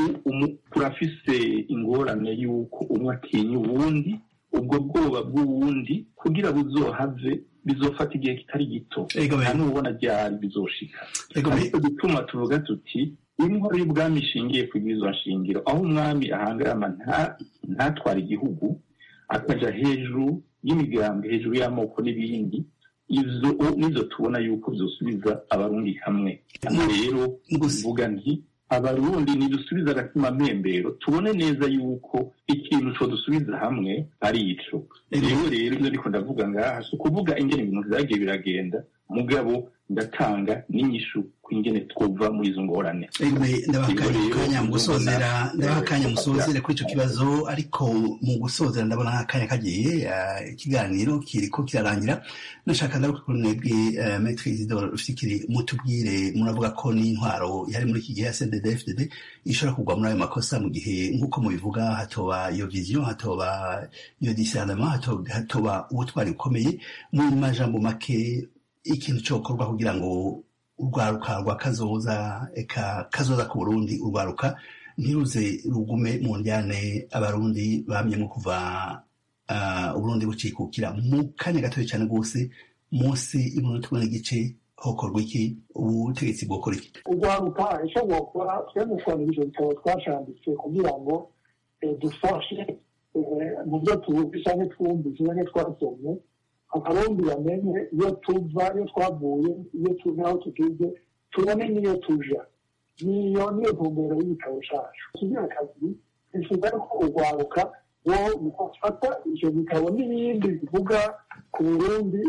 turafise ingorane y'uko umwe atinya uwundi ubwo bwoba bw'uwundi kugira buzohave bizofata igihe kitari gito nta n'ubona ryari bizoshika ariko gituma tuvuga tuti intwaro y'ubwami ishingiye ku bw'izo nshingiro aho umwami ahangarama ntatwara igihugu akaja hejuru y'imigambi hejuru y'amoko n'ibindi izo nizo tubona yuko zosubiza abarundi hamwe rero mvuga nti abarundi nidusubiza agatima mpembero tubone neza yuko ikintu co dusubiza hamwe ari ico rero rero ivyo ndiko ndavuga ngaha si ukuvuga ingene ibintu vyagiye biragenda mugabo ndatanga n'inyishu ku ingene twova muri izo ngorane ndabaha akanya mu gusozera ndabaha akanya musozere kuri ico kibazo ariko mu gusozera ndabona akanya kagiye ikiganiro kiriko kirarangira nashaka ndaruka kuri mwebwe maître Isidore Rufikiri mutubwire muravuga ko n'intwaro yari muri iki gihe ya CNDD-FDD ishobora kugwa muri ayo makosa mu gihe nk'uko mubivuga hatoba iyo vision hatoba iyo discernement hatoba ubutwari bukomeye mu majambo make ikintu cokorwa kugira ngo urwaruka rwa kazoza eka kazoza ku burundi urwaruka ntiruze rugume mu njyane abarundi bamyemo kuva uburundi bucikukira mu kanya gatoya cyane rwose munsi y'umunota umwe n'igice hokorwa iki ubutegetsi bwokora iki urwaruka icyo bwokora twebwe twandika ivyo bitabo twashambitse kugira ngo dufashe mu byo tuzi canke twumvise canke twasomye abarundi bamenye iyo tuva iyo twavuye iyo tuzi aho tugeze tubone n'iyo tuja niyo niyo ntumbero y'igitabo cacu kigira kabiri bifuza ko urwaruka wo mufata ivyo bitabo n'ibindi bivuga ku burundi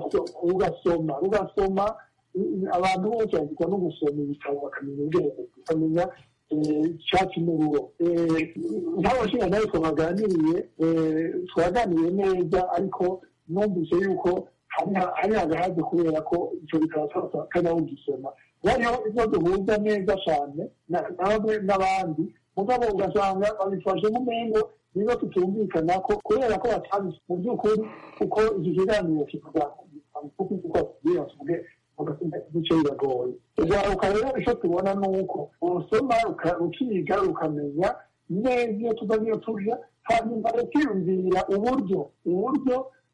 ugasoma ugasoma abantu bose bagirwa no gusoma ibitabo bakamenya ubwenge bakamenya icyatsi n'ururo nk'abashinga nawe twaganiriye twaganiriye neza ariko numvise yuko hari agahaze kubera ko icyo bitabo kajya ugisoma bariho ibyo duhuza neza cyane nawe n'abandi mugabo ugasanga babifashe nk'umengo niba tutumvikana ko kubera ko batazi mu by'ukuri uko iki kiganiro kivuga kuko uko tugiye tuvuge igice biragoye ugaruka rero icyo tubona ni uko urusoma rukiga rukamenya neza iyo tuva n'iyo tuja hanyuma rukiyumvira uburyo uburyo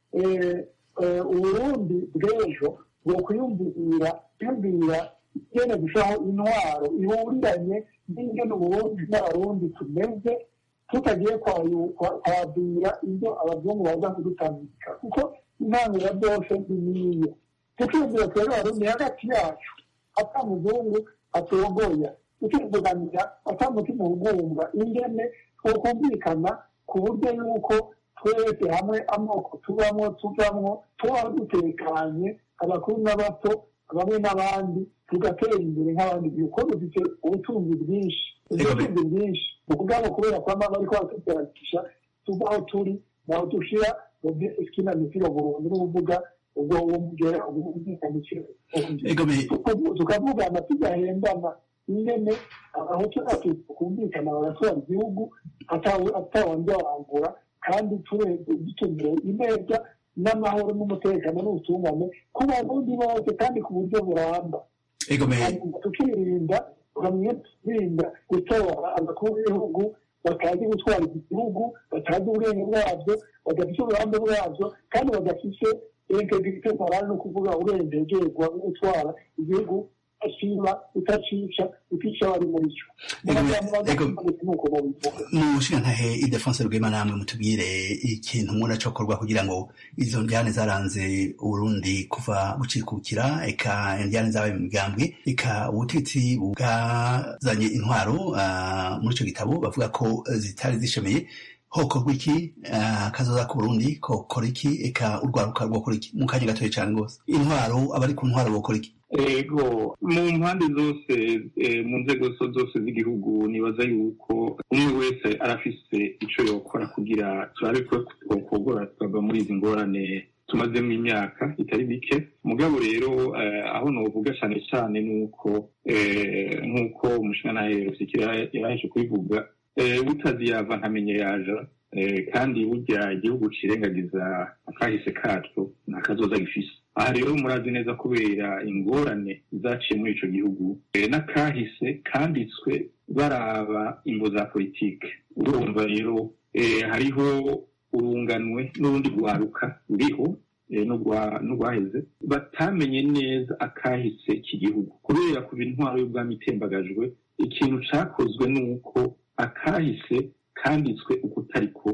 uburundi bw'ejo bwo kwiyumvira kwiyumvira ingene gushiraho intwaro ihuriranye n'ingene uburundi n'abarundi tumeze tutagiye kwabwira ibyo abazungu baza kudutambika kuko intangiriro byose ni niyo tukiyumvira twebwe abarundi hagati yacu ata muzungu atogoya tukivuganira ata mutima ugumva ingene twokumvikana ku buryo yuko twese hamwe amoko tubamo tuvamwo tuba dutekanye abakuru n'abato bamwe n'abandi tugatera imbere nk'abandi kuko dufite ubutunzi bwinshi ubutunzi bwinshi ubwabo kubera ko amama ariko batugeragisha tuva aho turi naho dushira mu by'eskina mipira burundu n'ubuvuga ubwo uwo mugera ubwumvikanishe tukavugana tugahendana ingene abahutu n'abatutsi tukumvikana bagatwara igihugu atawandi wangura kandi dutumire ineza n'amahoro n'umutekano n'ubutungane ku barundi bose kandi ku buryo buramba tukirinda tukamenya tukirinda gutora abakuru b'ibihugu batazi gutwara iki gihugu batazi ubwenge bwabyo badafite uburambe bwabyo kandi badafite integrite morale no kuvuga urengegerwa no gutwara igihugu asiba utacica utica bari muri cyo mushingantahe idefonse rwema namwe mutubwire ikintu mubona cokorwa kugira ngo izo njyane zaranze uburundi kuva bucikukira eka njyane zabaye mu migambwe eka ubutegetsi bwazanye intwaro muri ico gitabo bavuga ko zitari zishemeye hokorwa iki kazoza ku burundi kokora iki eka urwaruka rwokora iki mu kanya gatoya cane rwose intwaro abari ku ntwaro bokora iki ego mu mpande zose mu nzego zose z'igihugu nibaza yuko umwe wese arafise ico yokora kugira turabe ko twokogora tukava muri izi ngorane tumazemo imyaka itari mike mugabo rero aho novuga cane cane nuko nk'uko umushingantahe rusikira yaraheje kubivuga butazi yava ntamenye yaja kandi burya igihugu cirengagiza akahise kacu nta kazoza gifise aha rero murazi neza kubera ingorane zaciye muri ico gihugu n'akahise kanditswe baraba ingo za politike urumva rero hariho urunganwe n'urundi rwaruka ruriho n'urwaheze batamenye neza akahise k'igihugu kubera ku intwaro y'ubwami itembagajwe ikintu cakozwe ni uko akahise kanditswe uko utariko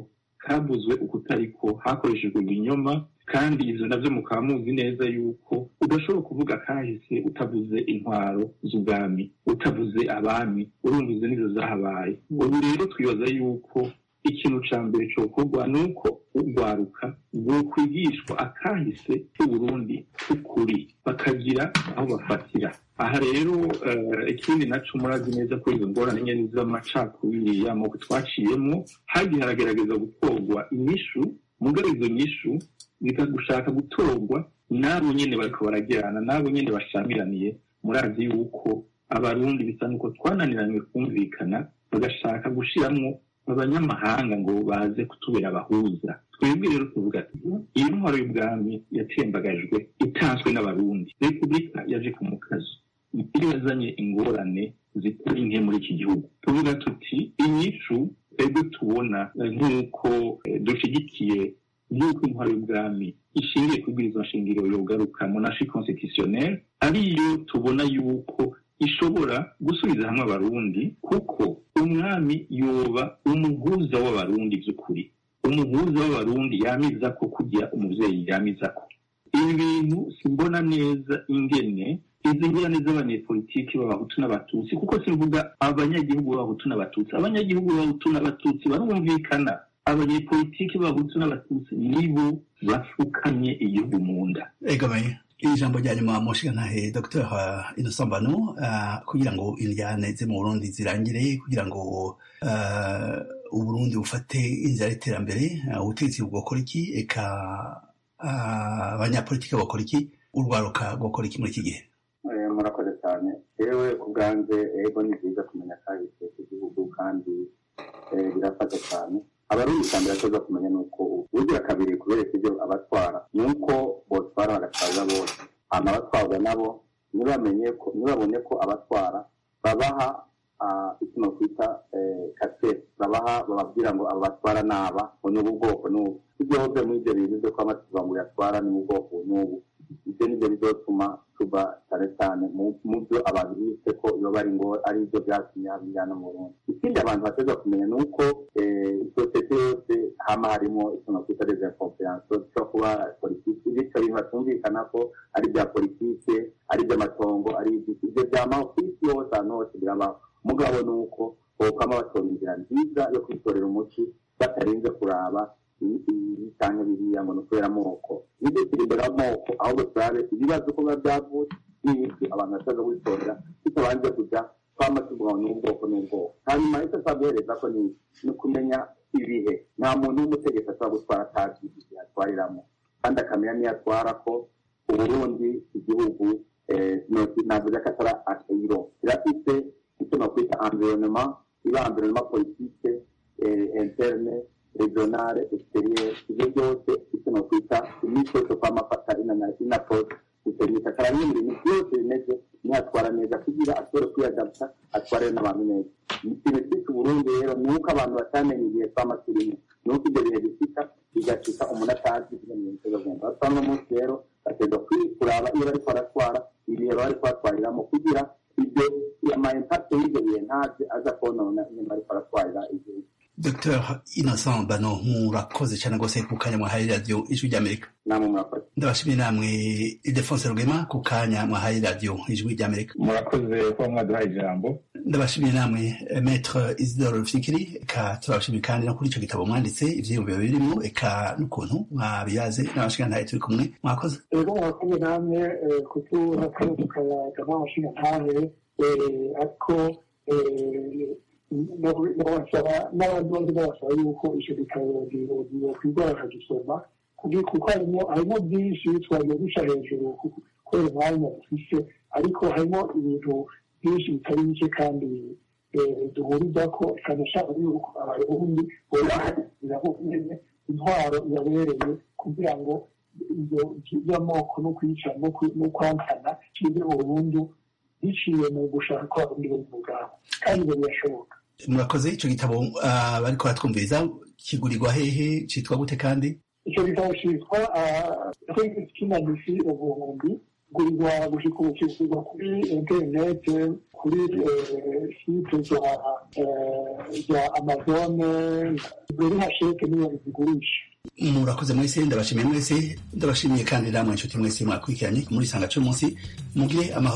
kavuzwe ukutariko hakoreshejwe ibinyoma kandi ivyo navyo mukaba muzi neza yuko udashobora kuvuga kahise utavuze intwaro z'ubwami utavuze abami urumvize n'izo zahabaye ubu rero twibaza yuko ikintu ca mbere cokorwa ni uko urwaruka rwokwigishwa akahise k'uburundi k'ukuri bakagira aho bafatira aha rero ikindi naco murazi neza ko izo ngorane nyene z'amacakubiri y'amoko twaciyemwo hagiye haragerageza gutorwa inyishu mugabo izo nyishu bikagushaka gutorwa n'abo nyene bariko baragirana n'abo nyene bashamiraniye murazi yuko abarundi bisa nuko twananiranywe kumvikana bagashaka gushiramwo abanyamahanga ngo baze kutubera abahuza twebwe rero tuvuga ati iyi ntwaro y'ubwami yatembagajwe itanzwe n'abarundi repubulika yaje ku mukazo iyo yazanye ingorane zitari nke muri iki gihugu tuvuga tuti inyishu twebwe tubona nk'uko dushigikiye y'uko intwaro y'ubwami ishingiye ku bwirizwa nshingiro yogaruka monashi constitutionnel ariyo tubona yuko ishobora gusubiza hamwe abarundi kuko umwami yoba umuhuza w'abarundi by'ukuri umuhuza w'abarundi yamiza ko kugira umuvyeyi yamiza ko ibi bintu simbona neza ingene izi ngorane z'abanyepolitiki b'abahutu n'abatutsi kuko simvuga abanyagihugu b'abahutu n'abatutsi abanyagihugu b'abahutu n'abatutsi barumvikana abanyepolitiki b'abahutu n'abatutsi nibo bafukamye igihugu mu nda egamaye ijambo rya nyuma mushigantahe dr innocent bano uh, kugira ngo indyane ze mu burundi zirangire kugira ngo uh, uburundi bufate inzira y'iterambere uh, ubutegetsi bwokora iki eka abanyapolitiki bakora iki urwaruka rwokora iki muri iki gihe murakoze cyane yewe ku bwanjye ego ni byiza kumenya kahise k'igihugu kandi birafasha cyane abarundi cyane birakoze kumenya ni uko ubugira kabiri kubereka ibyo abatwara ni uko botwara bagatwaza bose hama abatwarwa nabo ntibamenye ko ntibabone ko abatwara babaha ikintu twita kasete babaha bababwira ngo abo batwara naba ngo ni ubu bwoko n'ubu ibyo hose muri ibyo bintu byo kuba amatuba ngo yatwara ni ubu bwoko n'ubu ibyo nibyo bizotuma tuba cyane cyane mu byo abantu bise ko iyo bari ngo ari ibyo byatumye habijyana mu Burundi ikindi abantu bateza kumenya ni uko sosiyete yose hama harimo ikintu twita desinconfiance cyo kuba politiki bityo bintu batumvikana ko ari ibya politike ari iby'amatongo ari ibyo byamaho ku isi yose ahantu hose birabaho mugabo ni uko bokama batora inzira nziza yo kwitorera umuti batarinze kuraba cyangwa biriya ngo ni ukubera amoko nibyo kiri imbere y'amoko ahubwo turabe ibibazo uko biba byavutse n'ibiki abantu bashobora kubitorera bitabanje kujya twama tuvuga ngo ni ubwoko n'ubwoko hanyuma icyo twaguhereza ko ni ukumenya ibihe nta muntu w'umutegetsi ashobora gutwara atazi igihe atwariramo kandi akamenya niyo atwara ko uburundi igihugu navuze ko atari akayiro kirafite icyo nakwita environnement iba environnement politique interne regionale exterieur ibyo byose icyo nakwita imico yo kwamafata inapose gutereka karanye ibintu byose bimeze nihatwara neza kugira ashobore kwiyadapta atware n'abantu neza ikintu cyitwa uburundi rero ni uko abantu batamenye igihe twama turimo ni uko ibyo bihe bishika bigashika umuntu atazi ibyo bintu bizagenda basanga umunsi rero bategwa kuraba iyo bariko baratwara ibihe bari kubatwariramo kugira ibyo ama impact y'ibyo bihe ntaze aza konona iyo bariko baratwarira igihugu dr innocent bano murakoze cyane rwose ku kanya mwahaye radiyo ijwi ry'amerika namwe murakoze ndabashimiye namwe idefonse rugema ku kanya mwahaye radiyo ijwi ry'amerika murakoze kuba mwaduhaye ijambo ndabashimiye namwe metre isidore rufikiri eka turabashimiye kandi no kuri icyo gitabo mwanditse ivyiyumviro birimo eka n'ukuntu mwabiyaze n'abashingantahe turi kumwe mwakoze rero murakoze namwe kutura kandi tukayaga n'abashingantahe ariko nabasaba n'abandi bose babasaba yuko icyo gitabo kwigora bakagisoma kuko harimo harimo byinshi twagiye duca hejuru kubera umwanya dufise ariko harimo ibintu byinshi bitari bike kandi duhuriza ko cyane cyane yuko abarundi bubahiriza nyine intwaro yabereye kugira ngo ibyo by'amoko no kwica no kwankana kibe burundu biciye mu gushaka ko abarundi bari mu bwabo kandi ibyo birashoboka murakoze icyo gitabo bariko baratwumviriza kigurirwa hehe cyitwa gute kandi icyo gitabo cyitwa kinanisi ubuhumbi gurirwa gushika ubu kigurwa kuri interinete kuri site za amazone ziri hasheke niyo zigurisha murakoze mwese ndabashimiye mwese ndabashimiye kandi namwe inshuti mwese mwakurikiranye muri sanga cy'umunsi mugire amahoro